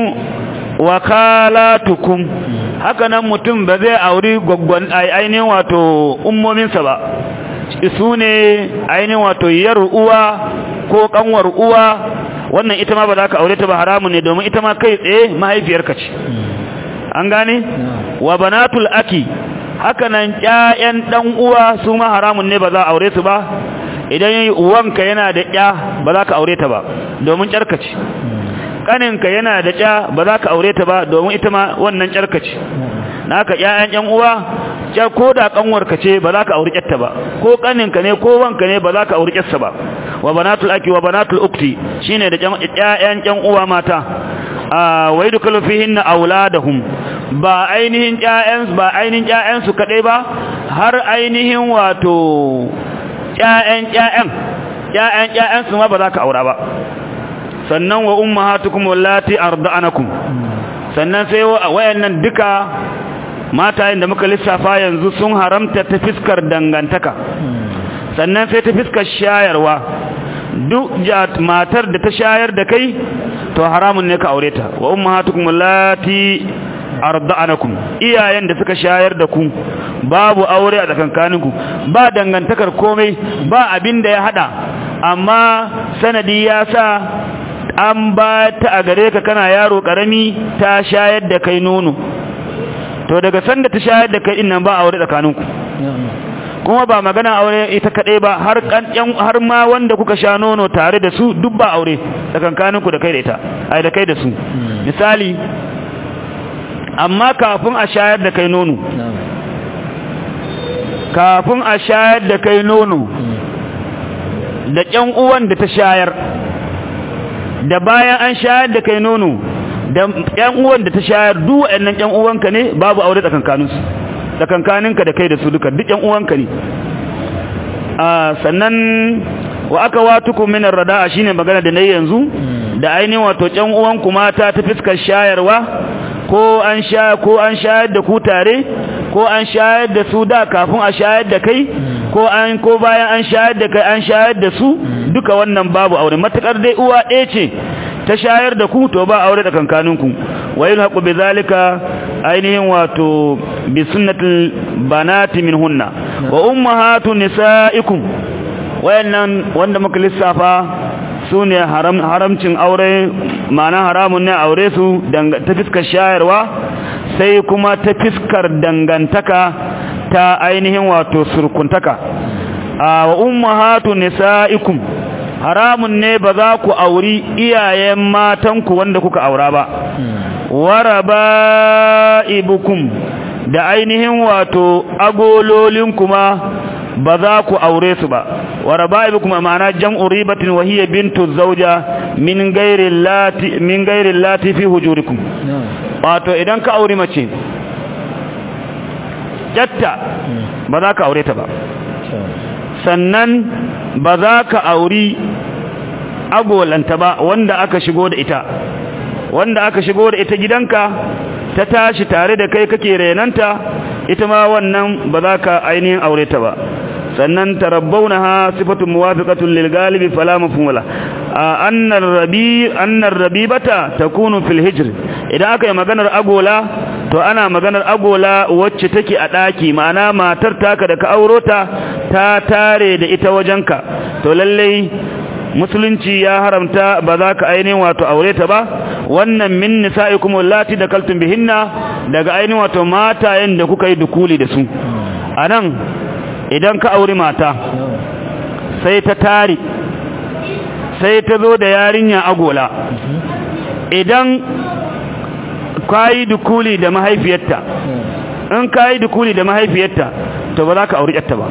wakalatukum haka nan mutum ba zai auri gwaggwan ainihin wato ummominsa ba su ne ainihin wato yar uwa ko kanwar uwa wannan ita ma ba za ka aure ta ba haramun ne domin ita ma kai tsaye mahaifiyarka ce an gane wa banatul aki haka nan ƴaƴan dan uwa su ma haramun ne ba za a aure su ba idan uwanka yana da ƴa ba za ka aure ta ba domin ƴarka ce kaninka yana da ƴa ba za ka aure ta ba domin ita ma wannan ƴarka ce naka ƴaƴan ƴan uwa ja ko da kanwarka ce ba za ka auri ƴarta ba ko kaninka ne ko wanka ne ba za ka auri ƴarsa ba wa banatul aki wa banatul ukti shine da ƴaƴan ƴan uwa mata wa yadkhulu fihinna auladahum ba ainihin ƴaƴan ba ainihin ƴaƴan su kadai ba har ainihin wato ƴaƴan ƴaƴan ƴaƴan ƴaƴan su ma ba za ka aura ba sannan wa ummahatukum wallati arda'anakum sannan sai wayannan duka matayen da muka lissafa yanzu sun haramta ta fiskar dangantaka sannan sai ta fiskar shayarwa duk matar da ta shayar da kai to haramun ne ka aure ta wa ummahatukum allati arda'anakum iyayen da suka shayar da ku babu aure a tsakankaninku ba dangantakar komai ba abin da ya hada amma sanadi ya sa an ba ta a gare ka kana yaro karami ta shayar da kai nono to daga sanda ta shayar da kai nan ba aure tsakaninku kuma ba magana aure ita kadai ba har har ma wanda kuka sha nono tare da su duk ba aure tsakankaninku da kai da ita ai da kai da su misali amma kafin a shayar da kai nono kafin a shayar da kai nono da ƴan uwan da ta shayar da bayan an shayar da kai nono da ƴan uwan da ta shayar duk waɗannan ƴan uwanka ne babu aure tsakankaninsu tsakankaninka da kai da su duka duk ƴan uwanka ne a sannan wa aka watukum min ar-rada'a shine magana da nayi yanzu da ainihin wato ƴan uwanku mata ta fiskar shayarwa ko an sha ko an shayar da ku tare ko an shayar da su da kafin a shayar da kai ko an ko bayan an shayar da kai an shayar da su duka wannan babu aure matakar dai uwa ɗaya ce ta shayar da ku to ba aure da kankaninku wa yulhaqu bizalika ainihin wato bi sunnatil banati minhunna wa ummahatu nisaikum wayannan wanda muka lissafa su ne haramcin aure ma'ana haramun ne aure su ta fiskar shayarwa sai kuma ta fiskar dangantaka ta ainihin wato surkuntaka a wa ummahatu nisaikum haramun ne ba za ku auri iyayen matanku wanda kuka aura ba waraba'ibukum da ainihin wato agololin kuma ba za ku aure su ba waraba'ibukum ma'ana jam'u ribatin wa hiya bintu zawja min ghairi lati min ghairi lati fi hujurikum wato idan ka auri mace jatta ba za ka aure ta ba sannan ba za ka auri agolanta ba wanda aka shigo da ita wanda aka shigo da ita gidanka ta tashi tare da kai kake renanta ita ma wannan ba za ka ainihin aure ta ba sannan tarabbaunaha sifatun muwafiqatun lil galibi fala mafhum la annar rabi annar rabibata takunu fil hijr idan aka yi maganar agola to ana maganar agola wacce take a daki ma'ana matar taka da ka auro ta ta tare da ita wajenka to lalle musulunci ya haramta ba za ka ainihin wato aure ta ba wannan min nisa'ikum allati dakaltum bihinna daga ainihin wato matayen da kuka yi dukuli da su anan idan ka auri mata sai ta tari sai ta zo da yarinya agola idan kayi dukuli da mahaifiyarta in kayi dukuli da mahaifiyarta to ba za ka auri yarta ba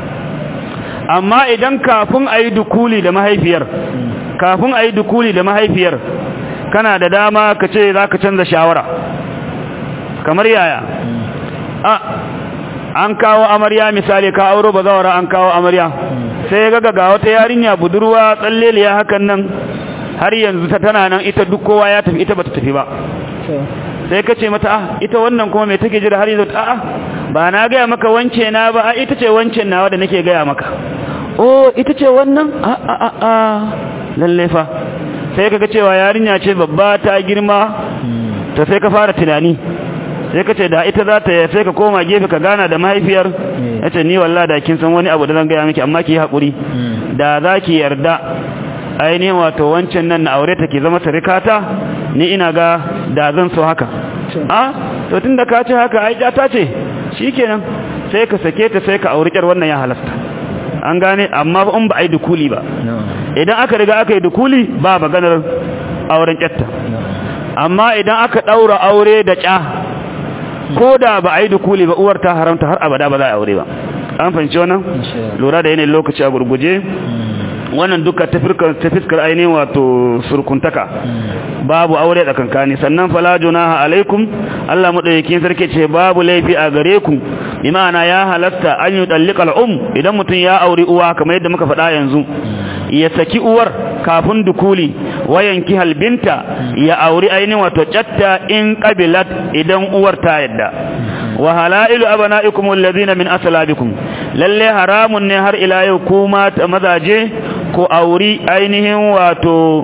amma idan kafin a yi dukuli da mahaifiyar kafin a yi dukuli da mahaifiyar kana da dama ka ce za ka canza shawara kamar yaya a an kawo amarya misali ka auro ba zawara an kawo amarya sai ya gaga ga wata yarinya budurwa tsalleliya hakan nan har yanzu ta tana nan ita duk kowa ya tafi ita bata tafi ba sai ka ce mata ah ita wannan kuma mai take jira har yanzu a'a ba na gaya maka wance na ba a ita ce wancen nawa da nake gaya maka oh ita ce wannan a a a a lalle fa sai kaga cewa yarinya ce babba ta girma to sai ka fara tunani sai ka ce da ita za ta sai ka koma gefe ka gana da mahaifiyar ya ce ni wallah da kin san wani abu da zan gaya miki amma ki yi haƙuri da za ki yarda ainihin wato wancan nan na aure ta ke zama tarikata ni ina ga da zan so haka a to tun da ka ce haka ai ta ce shi kenan sai ka sake ta sai ka auri ƙyar wannan ya halasta an gane amma ba in ba a yi dukuli ba idan aka riga aka yi dukuli ba maganar auren ƙyatta amma idan aka ɗaura aure da ƙya ko da ba a yi dukuli ba uwar ta haramta har abada ba za a aure ba an fahimci wannan lura da yanayin lokaci a gurguje wannan duka ta fiskar ainihin wato surkuntaka babu aure da kankani sannan fala junaha alaikum Allah madaukakin sarki ce babu laifi a gare ku imana ya halatta an yi dallikal um idan mutum ya auri uwa kamar yadda muka faɗa yanzu ya saki uwar kafin dukuli wayanki halbinta ya auri ainihin wato chatta in qabilat idan uwar ta yadda wa halailu abana'ikum alladhina min aslabikum lalle haramun ne har ila yau kuma mazaje ko auri ainihin wato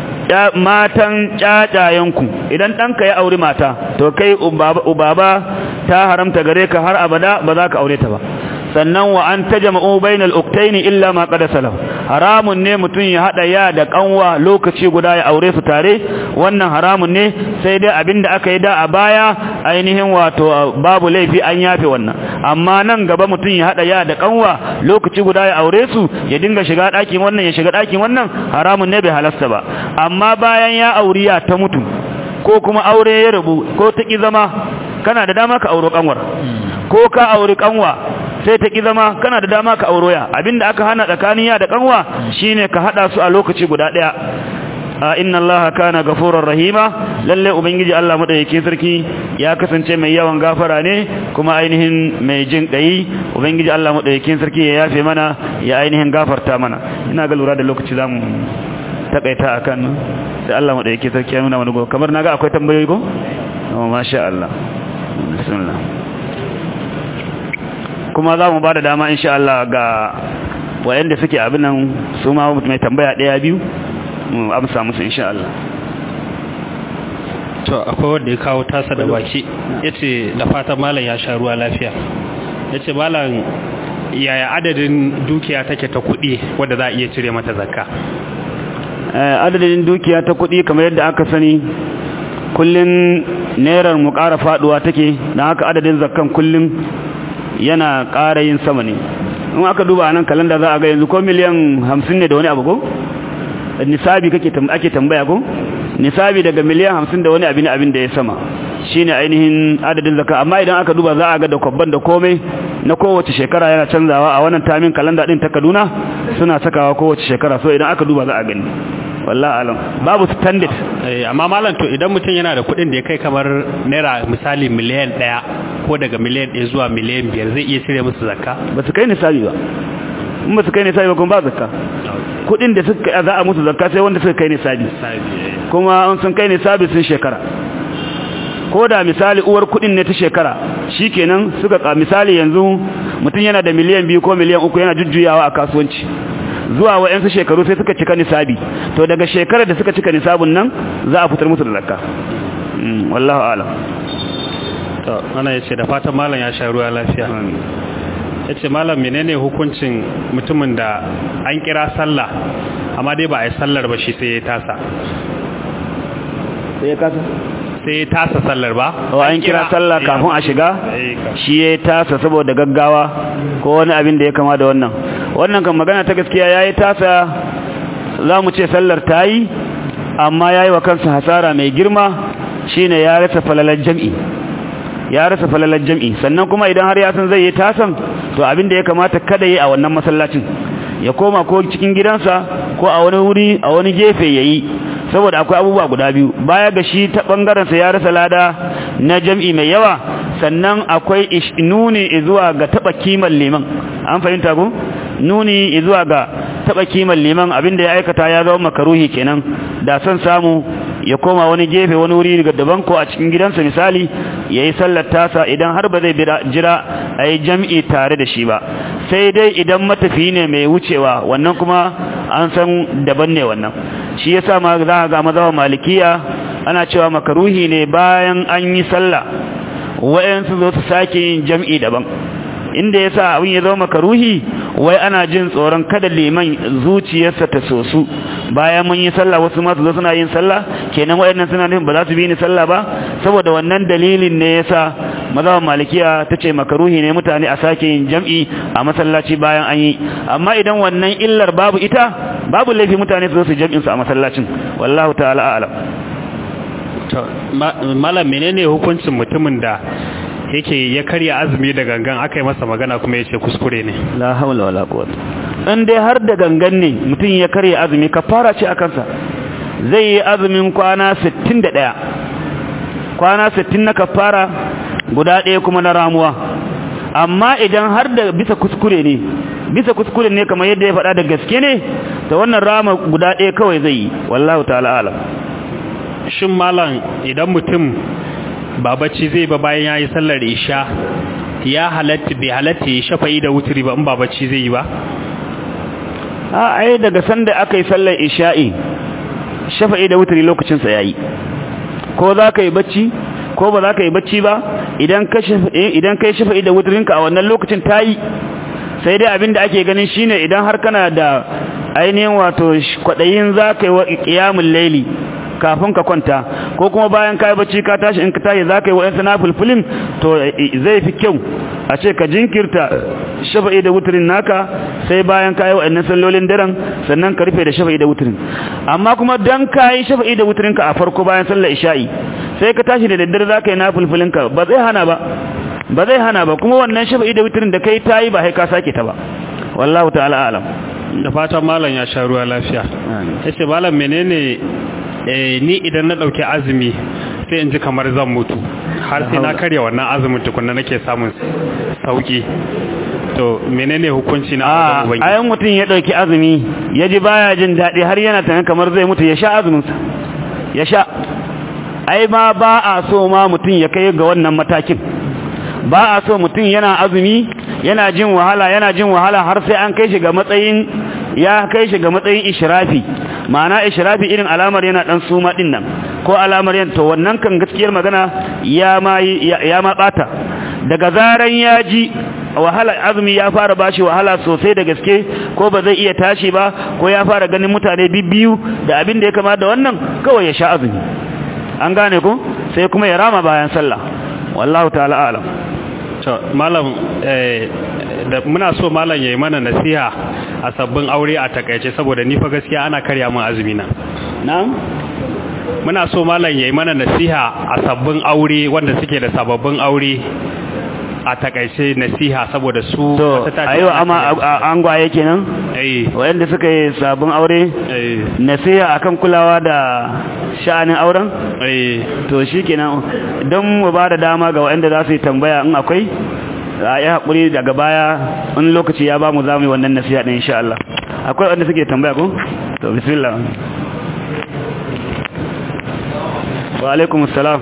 matan cacayenku idan ɗanka ya auri mata to kai ubaba ta haramta gare ka har abada ba za ka aure ta ba sannan wa an tajma'u bainal uktaini illa ma qad salaf haramun ne mutum ya hada ya da kanwa lokaci guda ya aure su tare wannan haramun ne sai dai abinda aka yi da a baya ainihin wato babu laifi an yafe wannan amma nan gaba mutum ya hada ya da kanwa lokaci guda ya aure su ya dinga shiga ɗakin wannan ya shiga ɗakin wannan haramun ne bai halasta ba amma bayan ya auriya ta mutu ko kuma aure ya rabu ko ta ki zama kana da dama ka auro kanwar ko ka auri kanwa sai ta ki zama kana da dama ka auro ya abinda aka hana tsakanin ya da kanwa shine ka hada su a lokaci guda daya inna allaha kana ghafurur rahima lalle ubangiji Allah madaukakin sarki ya kasance mai yawan gafara ne kuma ainihin mai jin kai ubangiji Allah madaukakin sarki ya yafe mana ya ainihin gafarta mana ina ga lura da lokaci zamu takaita akan sai Allah madaukakin sarki ya nuna mana go kamar naga akwai tambayoyi go oh masha Allah bismillah kuma za mu ba da dama insha Allah ga wayanda suke abin nan su ma mai tambaya daya biyu mu amsa musu insha Allah to akwai wanda ya kawo tasa da baki yace da fatan malam ya sha ruwa lafiya yace malam yaya adadin dukiya take ta kuɗi wanda za a iya cire mata zakka adadin dukiya ta kuɗi kamar yadda aka sani kullun nerar mu ƙara faduwa take dan haka adadin zakkan kullun yana ƙara yin sama ne in aka duba nan kalanda za a ga yanzu ko miliyan 50 ne da wani abu ko nisabi kake ake tambaya ko nisabi daga miliyan 50 da wani abin abin da ya sama shine ainihin adadin zakka amma idan aka duba za a ga da kwabban da komai na kowace shekara yana canzawa a wannan tamin kalanda din ta Kaduna suna sakawa kowace shekara so idan aka duba za a gani wallahi alam babu standard amma malam to idan mutum yana da kuɗin da ya kai kamar naira misali miliyan ɗaya ko daga miliyan ɗaya zuwa miliyan biyar zai iya cire musu zakka ba su kai nisabi ba in ba su kai nisabi ba kuma ba zakka kudin da suka za a musu zakka sai wanda suka kai nisabi kuma an sun kai nisabi sun shekara ko da misali uwar kudin ne ta shekara shikenan suka ka misali yanzu mutum yana da miliyan biyu ko miliyan uku yana jujjuyawa a kasuwanci zuwa wa'yansu shekaru sai suka cika nisabi to daga shekarar da suka cika nisabin nan za a fitar musu da zakka wallahu alam to ana yace da fatan malam ya sha ruwa lafiya ya ce malam menene hukuncin mutumin da an kira sallah amma dai ba a yi sallar ba shi sai ya tasa sai ya kasa sai ya tasa sallar ba o an kira sallah kafin a shiga shi ya tasa saboda gaggawa ko wani abin da ya kama da wannan wannan kan magana ta gaskiya ya yi tasa za mu ce sallar ta yi amma ya yi wa kansa hasara mai girma shine ya rasa falalar jam'i ya rasa falalar jam'i sannan kuma idan har ya san zai yi tasan to abin da ya kamata kada yi a wannan masallacin ya koma ko cikin gidansa ko a wani wuri a wani gefe yayi saboda akwai abubuwa guda biyu baya ga shi ta bangaren sa ya rasa lada na jam'i mai yawa sannan akwai nuni zuwa ga taba kiman liman an fahimta ko nuni zuwa ga taba kiman liman abinda ya aikata ya zama makaruhi kenan da son samu ya koma wani gefe wani wuri daga daban ko a cikin gidansa misali ya yi sallar tasa idan har ba zai jira a yi jam'i tare da shi ba sai dai idan matafi ne mai wucewa wannan kuma an san daban ne wannan shi yasa ma za a ga mazawa malikiya ana cewa makaruhi ne bayan an yi sallah wayansu zo su sake yin jam'i daban inda yasa abin ya zama makaruhi wai ana jin tsoron kada liman zuciyarsa ta sosu bayan mun yi sallah wasu ma su zo suna yin sallah kenan wayannan suna nufin ba za su bi ni sallah ba saboda wannan dalilin ne yasa mazhaban malikiya tace makaruhi ne mutane a sake yin jam'i a masallaci bayan an yi amma idan wannan illar babu ita babu laifi mutane su zo su jam'in su a masallacin wallahu ta'ala a'lam to malam menene hukuncin mutumin da yake ya karya azumi da gangan aka yi masa magana kuma ya ce kuskure ne la haula wala quwwata in dai har da gangan ne mutum ya karya azumi kafara ce a kansa zai yi azumin kwana 61 kwana 60 na kafara guda ɗaya kuma na ramuwa amma idan har da bisa kuskure ne bisa kuskure ne kamar yadda ya faɗa da gaske ne ta wannan rama guda ɗaya kawai zai yi wallahu ta'ala alam shin malam idan mutum ba bacci zai ba bayan ya yi sallar isha ya halatta bai halatta ya shafa'i da wuturi ba in ba bacci zai yi ba a ai daga sanda aka yi sallar isha'i shafa'i da wuturi lokacinsa ya yi ko za ka yi bacci ko ba za ka yi bacci ba idan ka yi shafa'i da wuturinka a wannan lokacin ta yi sai dai abin da ake ganin shine idan har kana da ainihin wato kwadayin zaka yi wa qiyamul layli kafin ka kwanta ko kuma bayan kai bacci ka tashi in ka tashi zaka yi wa yansa nafilfilin to zai fi kyau a ce ka jinkirta shafa'i da wuturin naka sai bayan kai wa annan sallolin daren sannan ka rufe da shafa'i da wuturin amma kuma dan kai shafa'i da wuturin ka a farko bayan sallar isha'i sai ka tashi da daddare zaka yi nafilfilin ka ba zai hana ba ba zai hana ba kuma wannan shafa'i da wuturin da kai tayi ba sai ka sake ta ba wallahu ta'ala alam da fatan malam ya sha ruwa lafiya yace malam menene ni idan na ɗauki azumi sai in ji kamar zan mutu har sai na karya wannan azumin tukunna nake samun sauki to menene hukunci na a ayan mutum ya ɗauki azumi ya ji baya jin daɗi har yana tunanin kamar zai mutu ya sha azuminsa ya sha ai ma ba a so ma mutum ya kai ga wannan matakin ba a so mutum yana azumi yana jin wahala yana jin wahala har sai an kai shi ga matsayin ya kai shi ga matsayin ishrafi ma'ana ishrafi irin alamar yana dan suma din nan ko alamar yan to wannan kan gaskiyar magana ya ma ya ma bata daga zaran ya ji wahala azumi ya fara bashi wahala sosai da gaske ko ba zai iya tashi ba ko ya fara ganin mutane bibbiyu da abin da ya kama da wannan kawai ya sha azumi an gane ko sai kuma ya rama bayan sallah wallahu ta'ala alam to malam eh da muna so malam yayi mana nasiha a sabbin aure a takaice saboda ni fa gaskiya ana karya min azumi na na'am muna so malam yayi mana nasiha a sabbin aure wanda suke da sababbin aure a takaice nasiha saboda su to ayo amma an gwaye kenan eh wayanda suka yi sabon aure eh nasiha akan kulawa da sha'anin auren eh to shikenan don mu ba da dama ga wayanda za su yi tambaya in akwai a yi haƙuri daga baya wani lokaci ya ba mu za mu yi wannan nasiha ɗin insha Allah akwai wanda suke tambaya ko to bismillah wa alaikum assalam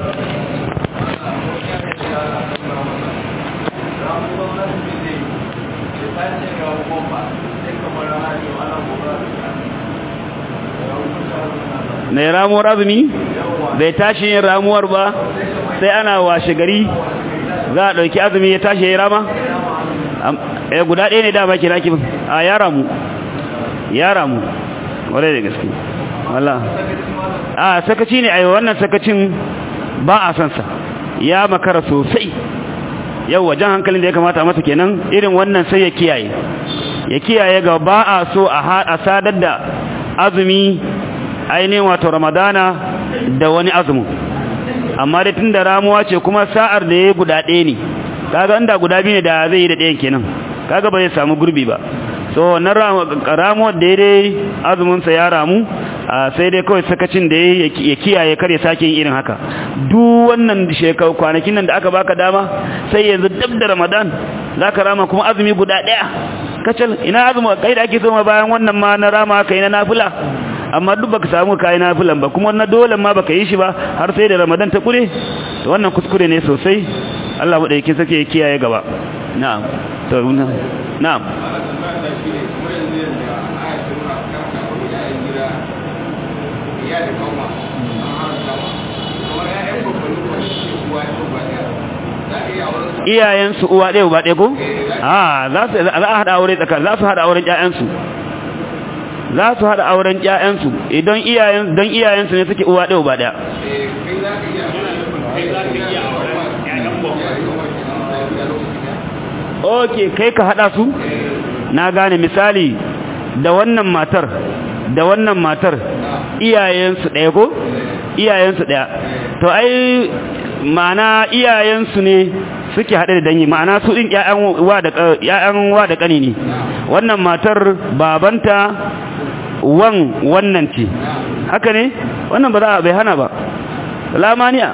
mai ramuwar azumi bai tashi yin ramuwar ba sai ana washe gari za a ɗauki azumi ya tashi ya yi rama? ya guda ɗaya ne dama kira ki a ya ramu ya ramu wadai da gaske wala a sakaci ne a yi wannan sakacin ba a sansa ya makara sosai yau wajen hankalin da ya kamata masa kenan irin wannan sai ya kiyaye ya kiyaye ga ba a so a sadar da azumi ainihin wato ramadana da wani azumin amma da tun da ramuwa ce kuma sa'ar da ya guda ɗaya ne kaga inda guda biyu ne da zai yi da ɗayan kenan kaga ba zai samu gurbi ba so wannan ramuwar da ya dai azuminsa ya ramu sai dai kawai sakacin da ya kiyaye kar ya sake yin irin haka duk wannan shekaru kwanakin nan da aka baka dama sai yanzu dab da ramadan za ka rama kuma azumi guda ɗaya kacal ina azumi kai da ake so ma bayan wannan ma na rama kai na nafila amma duk baka samu kai nafilan ba kuma na dole ma baka yi shi ba har sai da ramadan ta kure to wannan kuskure ne sosai Allah mu dauke sake kiyaye gaba na'am to na'am iyayensu uwa ɗaya uba ɗaya ko? a za a haɗa aure tsakar za su haɗa auren ƴaƴansu za su haɗa auren ƴaƴansu idan iyayen don iyayensu ne suke uwa ɗaya uba ɗaya ok kai ka haɗa su na gane misali da wannan matar da wannan matar iyayensu ɗaya ko iyayensu ɗaya to ai ma'ana iyayensu ne suke haɗe da dangi ma'ana su ɗin ‘ya'yan wa da ƙani ne wannan matar babanta wan wannan ce haka ne wannan ba za a bai hana ba lamaniya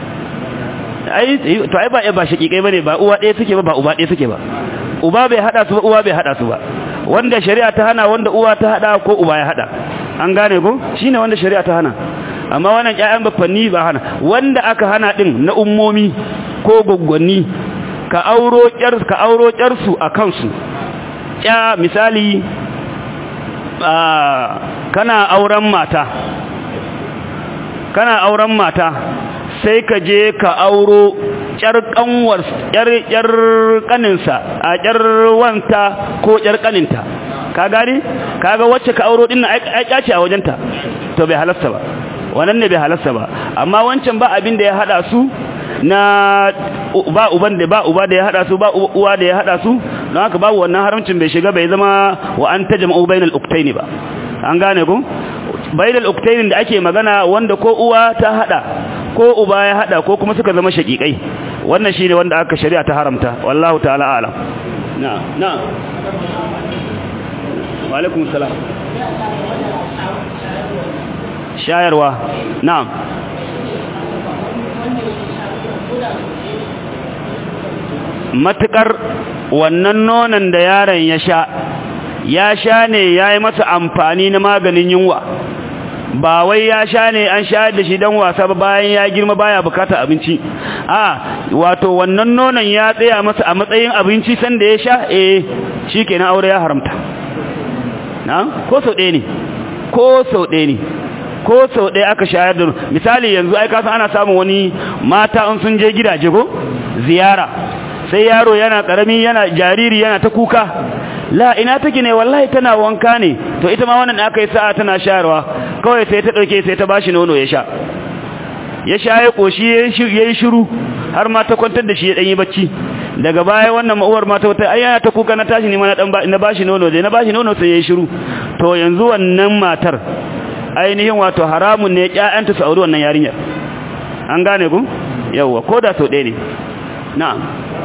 to ai ba ba shaƙiƙai ba ne ba uwa ɗaya suke ba ba uba ɗaya suke ba uba bai haɗa su ba uwa bai haɗa su ba wanda shari'a ta hana wanda uwa ta haɗa ko uba ya haɗa an gane ko shine wanda shari'a ta hana amma wannan ƴaƴan bafanni ba hana wanda aka hana din na ummomi ko gwaggwanni ka auro ƴar ka auro ƴarsu a kansu ƴa misali kana auren mata kana auren mata sai ka je ka auro ƴar kanwar ƴar ƴar kaninsa a ƴar wanta ko ƴar kaninta ka gani kaga wacce ka auro din ai ce a wajenta to bai halasta ba wannan ne bai halasta ba amma wancan ba abin da ya hada su na ba uban da ba uba da ya hada su ba uwa da ya hada su don haka babu wannan haramcin bai shiga bai zama wa an tajma'u bainal uktaini ba an gane ku bainal uktaini da ake magana wanda ko uwa ta hada ko uba ya hada ko kuma suka zama shakikai wannan shine wanda aka shari'a ta haramta wallahu ta'ala a'lam na na wa alaikum salam shayarwa na'am matukar wannan nonon da yaron ya sha ya sha ne ya yi masa amfani na maganin yunwa ba wai ya sha ne an sha da shi don wasa ba bayan ya girma baya bukata abinci a wato wannan nonon ya tsaya masa a matsayin abinci sanda ya sha eh shi kenan aure ya haramta na ko sau ɗaya ne ko sau ɗaya ne ko sau ɗaya aka shayar da misali yanzu ai kasan ana samun wani mata in sun je gidaje ko ziyara sai yaro yana karami yana jariri yana ta kuka la ina take ne wallahi tana wanka ne to ita ma wannan aka yi sa'a tana shayarwa kawai sai ta dauke sai ta bashi nono ya sha ya sha ya koshi yayi shiru har ma ta kwantar da shi ya dan yi bacci daga baya wannan ma'uwar mata wata ai yana ta kuka na tashi ne ma na dan na bashi nono dai na bashi nono sai yayi shiru to yanzu wannan matar ainihin wato haramun ne ƴaƴanta su auri wannan yarinyar an gane ku yawa ko da sau ɗaya ne na'am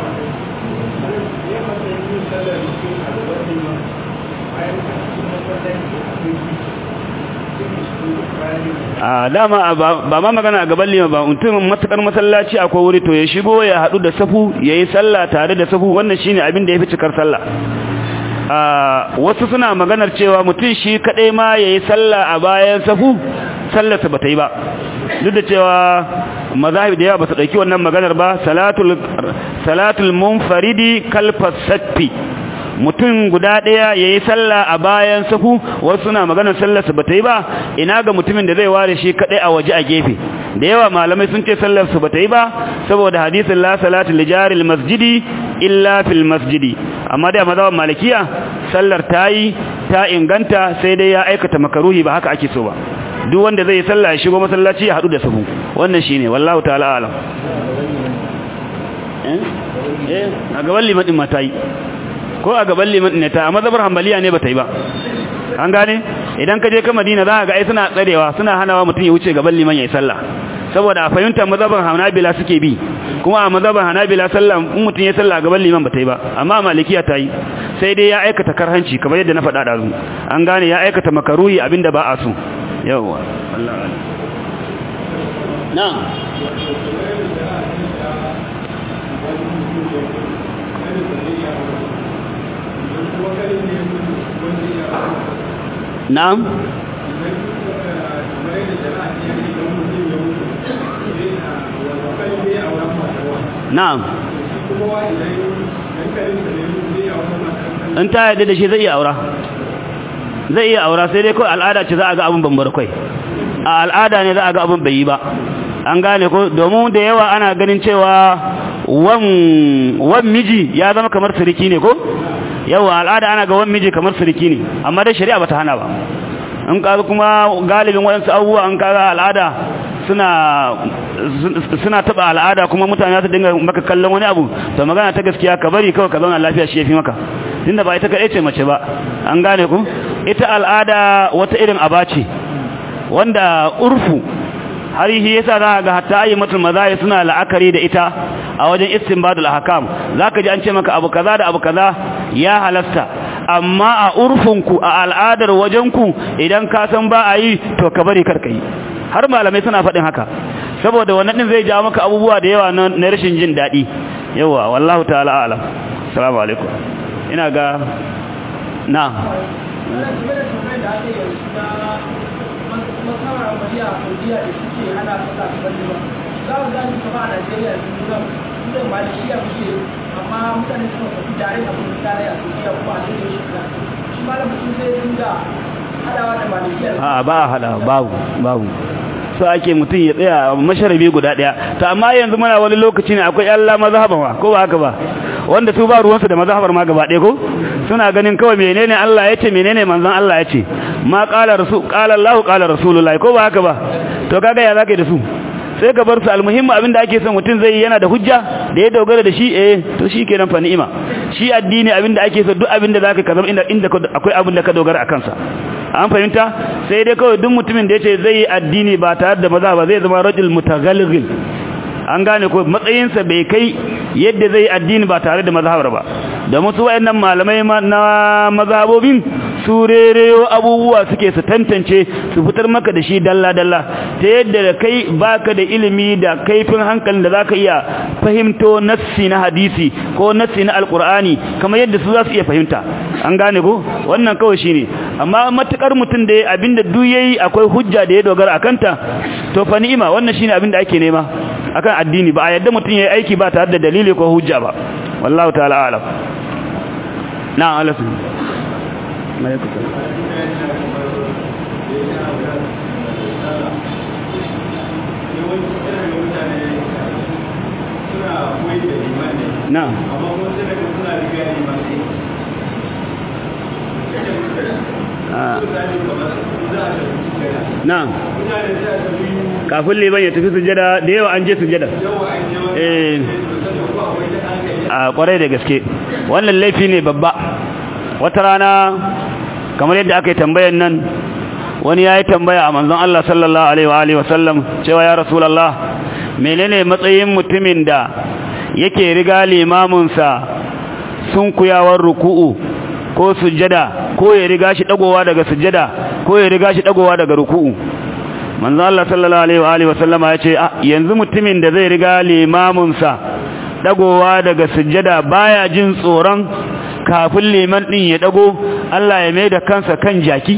a dama ba ma magana a gaban lima ba mutum matukar masallaci akwai wuri to ya shigo ya haɗu da safu ya yi sallah tare da safu wannan shine abin da ya fi cikar sallah wasu suna maganar cewa mutum shi kaɗai ma ya yi sallah a bayan safu sallarsa ba ta yi ba duk da cewa mazahib da yawa ba su ɗauki wannan maganar ba salatul munfaridi kalfas saffi mutum guda ɗaya ya yi sallah a bayan safu wasu suna maganar sallarsa ba ta yi ba ina ga mutumin da zai ware shi kaɗai a waje a gefe da yawa malamai sun ce sallarsa ba ta yi ba saboda hadisin la salatu lijaril masjidi illa fil masjidi amma da mazhaban malikiya sallar ta yi ta inganta sai dai ya aikata makaruhi ba haka ake so ba duk wanda zai yi sallah ya shigo masallaci ya haɗu da safu wannan shine wallahu ta'ala alam eh eh a gaban liman din mata yi ko a gaban liman ne ta amma zabar hanbaliya ne bata yi ba an gane idan ka je ka Madina za ka ga ai suna tsarewa suna hanawa mutum ya wuce gaban liman yayi sallah saboda a fahimtar mazhaban Hanabila suke bi kuma a mazhaban Hanabila sallah in mutum ya sallah gaban liman bata yi ba amma Malikiya ta yi sai dai ya aikata karhanci kamar yadda na faɗa da zu an gane ya aikata makaruhi abinda ba a so yawa wallahi na'am na'am na'am in ta yadda da shi zai iya aura zai iya aura sai dai kawai al'ada ce za a ga abin bambar kai a al'ada ne za a ga abin bai yi ba an gane ko domin da yawa ana ganin cewa wan wan miji ya zama kamar siriki ne ko yawa al'ada ana ga wan miji kamar siriki ne amma dai shari'a bata hana ba in kaga kuma galibin waɗansu abubuwa an kaga al'ada suna suna taba al'ada kuma mutane su dinga maka kallon wani abu to magana ta gaskiya ka bari kawai ka zauna lafiya shi yafi maka tunda ba ita kadai ce mace ba an gane ku ita al'ada wata irin abace wanda urfu har yi yasa za ga hatta ayyimatul mazahir suna la'akari da ita a wajen istinbadul ahkam zaka ji an ce maka abu kaza da abu kaza ya halasta amma a urfunku a al'adar wajenku idan ka san ba a yi to ka bari karka yi har malamai suna faɗin haka saboda wannan din zai ja maka abubuwa da yawa na rashin jin daɗi yawa wallahu ta'ala alam assalamu alaikum ina ga na amma mutane suna tafi tare a kuma tare a turkiya kuma a cikin shi shi malam mutum zai dinga hadawa da malikiya a ba a hada babu babu so ake mutum ya tsaya masharabi guda daya to amma yanzu muna wani lokaci ne akwai Allah mazhaba ma ko ba haka ba wanda su ba ruwansu da mazhabar ma gaba ɗaya ko suna ganin kawai menene Allah ya ce menene manzon Allah ya ce ma qala rasul qala Allah qala rasulullahi ko ba haka ba to kaga ya zaka da su sai ka bar su almuhimmu abinda ake son mutum zai yana da hujja da ya dogara da shi eh to shi kenan fa ni'ima shi addini abinda ake so duk abinda zaka ka zama inda inda akwai abin da ka dogara akan sa an fahimta sai dai kawai duk mutumin da yace zai yi addini ba tare da maza ba zai zama rajul mutaghalghil an gane ko matsayinsa bai kai yadda zai addini ba tare da mazhabar ba da musu wayannan malamai na mazhabobin su rereyo abubuwa suke su tantance su fitar maka da shi dalla dalla ta yadda da kai baka da ilimi da kaifin hankalin da zaka iya fahimto nassi na hadisi ko nassi na alqur'ani kamar yadda su za su iya fahimta an gane ko wannan kawai shine amma matukar mutum da abinda duk yayi akwai hujja da ya dogara akanta to fa ni'ima wannan shine abinda ake nema akan addini ba a yadda mutum yayi aiki ba tare da dalili ko hujja ba wallahu ta'ala a'lam na'am alasu na'am na'am kafin liban ya tafi sujada da yawa an je sujada eh a kwarai da gaske wannan laifi ne babba wata rana kamar yadda aka yi tambayan nan wani ya yi tambaya a manzon Allah sallallahu alaihi wa sallam cewa ya rasulallah menene matsayin mutumin da yake riga limaminsa sun kuyawar ruku'u ko sujada ko ya riga shi dagowa daga sujada ko ya riga shi dagowa daga ruku'u manzon Allah sallallahu alaihi wa sallama ya ce yanzu mutumin da zai riga limaminsa dagowa daga sujjada baya jin tsoron kafin liman din ya dago Allah ya mai da kansa kan jaki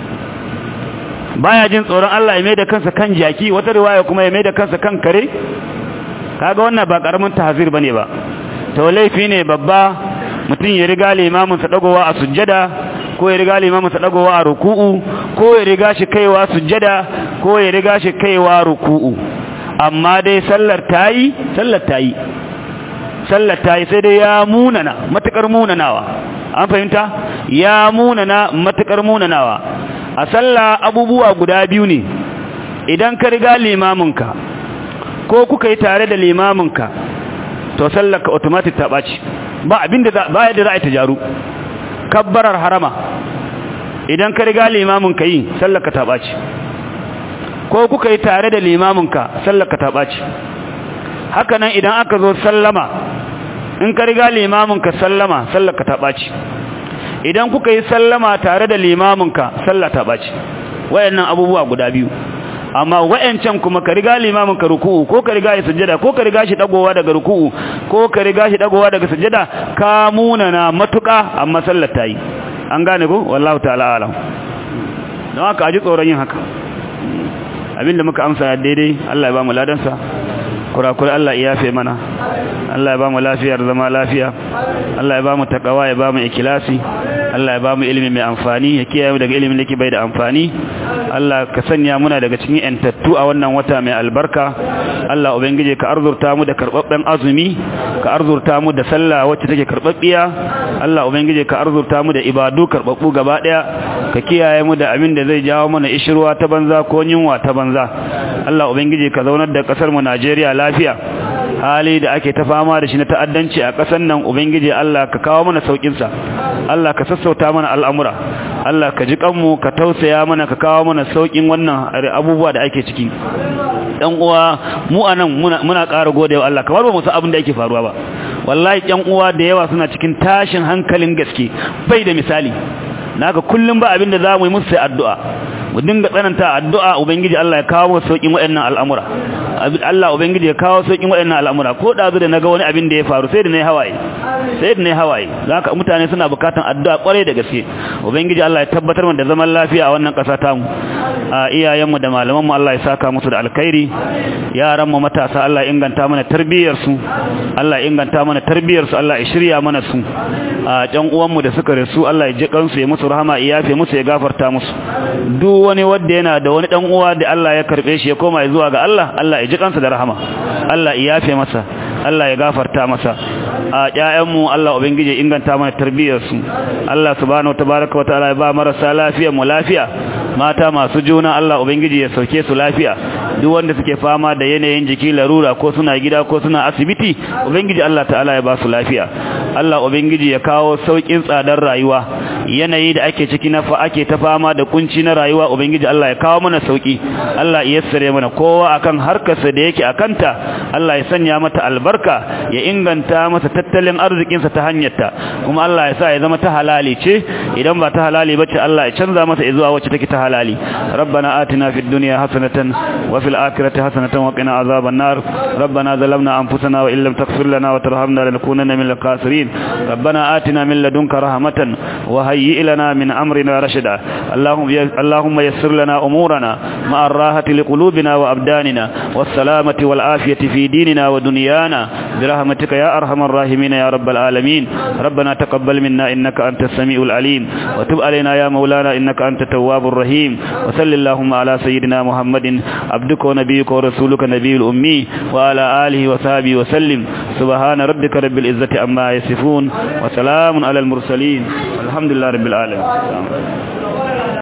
baya jin tsoron Allah ya mai da kansa kan jaki wata riwaya kuma ya mai da kansa kan kare kaga wannan ba karamin tahzir bane ba to laifi ne babba mutum ya riga limamin sa dagowa a sujjada ko ya riga limamin sa dagowa a ruku'u ko ya riga shi kaiwa sujjada ko ya riga shi kaiwa ruku'u amma dai sallar tayi sallar tayi sallar ta yi sai dai ya munana matukar munanawa an fahimta ya munana matukar munanawa a sallah abubuwa guda biyu ne idan ka riga limaminka ko kuka yi tare da limaminka to sallar ka automatic ta ɓaci ba abinda ba yadda za a yi ta jaru kabbarar harama idan ka riga limaminka yi sallar ka ta ɓaci ko kuka yi tare da limaminka sallar ka ta ɓaci haka nan idan aka zo sallama in ka riga limaminka sallama sallaka ta ɓaci idan kuka yi sallama tare da limaminka sallah ta ɓaci wayannan abubuwa guda biyu amma wayancan kuma ka riga limaminka ruku'u ko ka riga shi sujjada ko ka riga shi dagowa daga ruku'u ko ka riga shi dagowa daga sujjada ka munana matuka amma sallar ta yi an gane ko wallahu ta'ala alam don haka aji tsoron yin haka abinda muka amsa daidai Allah ya ba mu ladansa kurakuri Allah ya yafe mana Allah ya ba mu lafiyar zama lafiya Allah ya ba mu takawa ya ba mu ikilasi Allah ya ba mu ilimi mai amfani ya kiyaye mu daga ilimin da ke bai da amfani Allah ka sanya muna daga cikin yantattu a wannan wata mai albarka Allah ubangije ka arzurta mu da karbabben azumi ka arzurta mu da sallah wacce take karbabbiya Allah ubangije ka arzurta mu da ibadu karbabbu gaba daya ka kiyaye mu da abin da zai jawo mana ishirwa ta banza ko yunwa ta banza Allah ubangije ka zaunar da kasar mu Najeriya lafiya hali da ake ta fama da shi na ta'addanci a ƙasar nan ubangiji Allah ka kawo mana saukin sa Allah ka sassauta mana al'amura Allah ka ji kanmu ka tausaya mana ka kawo mana saukin wannan abubuwa da ake ciki dan uwa mu anan muna muna ƙara godewa Allah kamar ba mu san abin da yake faruwa ba wallahi ƴan uwa da yawa suna cikin tashin hankalin gaske bai da misali naka kullum ba abin da zamu yi musu sai addu'a mu dinga tsananta addu'a ubangiji Allah ya kawo saukin waɗannan al'amura Allah ubangiji ya kawo saukin waɗannan al'amura ko da da naga wani abin da ya faru sai da nayi hawaye sai da nayi hawaye zaka mutane suna bukatan addu'a kware da gaske ubangiji Allah ya tabbatar mana da zaman lafiya a wannan ƙasa ta mu a iyayen mu da malaman mu Allah ya saka musu da alkhairi yaran mu matasa Allah ya inganta mana tarbiyyar su Allah ya inganta mana tarbiyyar su Allah ya shirya mana su a ƴan uwan mu da suka rasu Allah ya ji kansu ya musu rahama ya yafe musu ya gafarta musu duk wani wanda yana da wani dan uwa da Allah ya karbe shi ya koma zuwa ga Allah Allah ya ji kansa da rahama Allah ya yafe masa Allah ya gafarta masa a ƴaƴanmu Allah ubangije inganta mana tarbiyyar su Allah subhanahu watabaraka wataala ya ba marasa lafiya mu lafiya mata masu juna Allah ubangiji ya sauke su lafiya duk wanda suke fama da yanayin jiki larura ko suna gida ko suna asibiti ubangiji Allah ta'ala ya ba su lafiya Allah ubangiji ya kawo saukin tsadar rayuwa yanayi da ake ciki na fa ake ta fama da kunci na rayuwa ubangiji Allah ya kawo mana sauki Allah ya yassare mana kowa akan harkarsa da yake akanta Allah ya sanya mata albarka ya inganta masa tattalin arzikinsa ta hanyarta kuma Allah ya sa ya zama ta halali ce idan ba ta halali bace Allah ya canza masa zuwa wacce take ta halali rabbana atina fid dunya hasanatan wa fil akhirati hasanatan wa qina azaban nar rabbana zalamna anfusana wa illam taghfir lana wa tarhamna lanakunanna minal khasirin rabbana atina min ladunka rahmatan wa hayyi lana min amrina rashada allahumma allahumma yassir lana umurana ma'a ar-rahati liqulubina wa abdanina was salamati wal afiyati fi dinina wa dunyana برحمتك يا أرحم الراحمين يا رب العالمين ربنا تقبل منا إنك أنت السميع العليم وتب علينا يا مولانا إنك أنت التواب الرحيم وصل اللهم على سيدنا محمد عبدك ونبيك ورسولك نبي الأمي وعلى آله وصحبه وسلم سبحان ربك رب العزة عما يصفون وسلام على المرسلين الحمد لله رب العالمين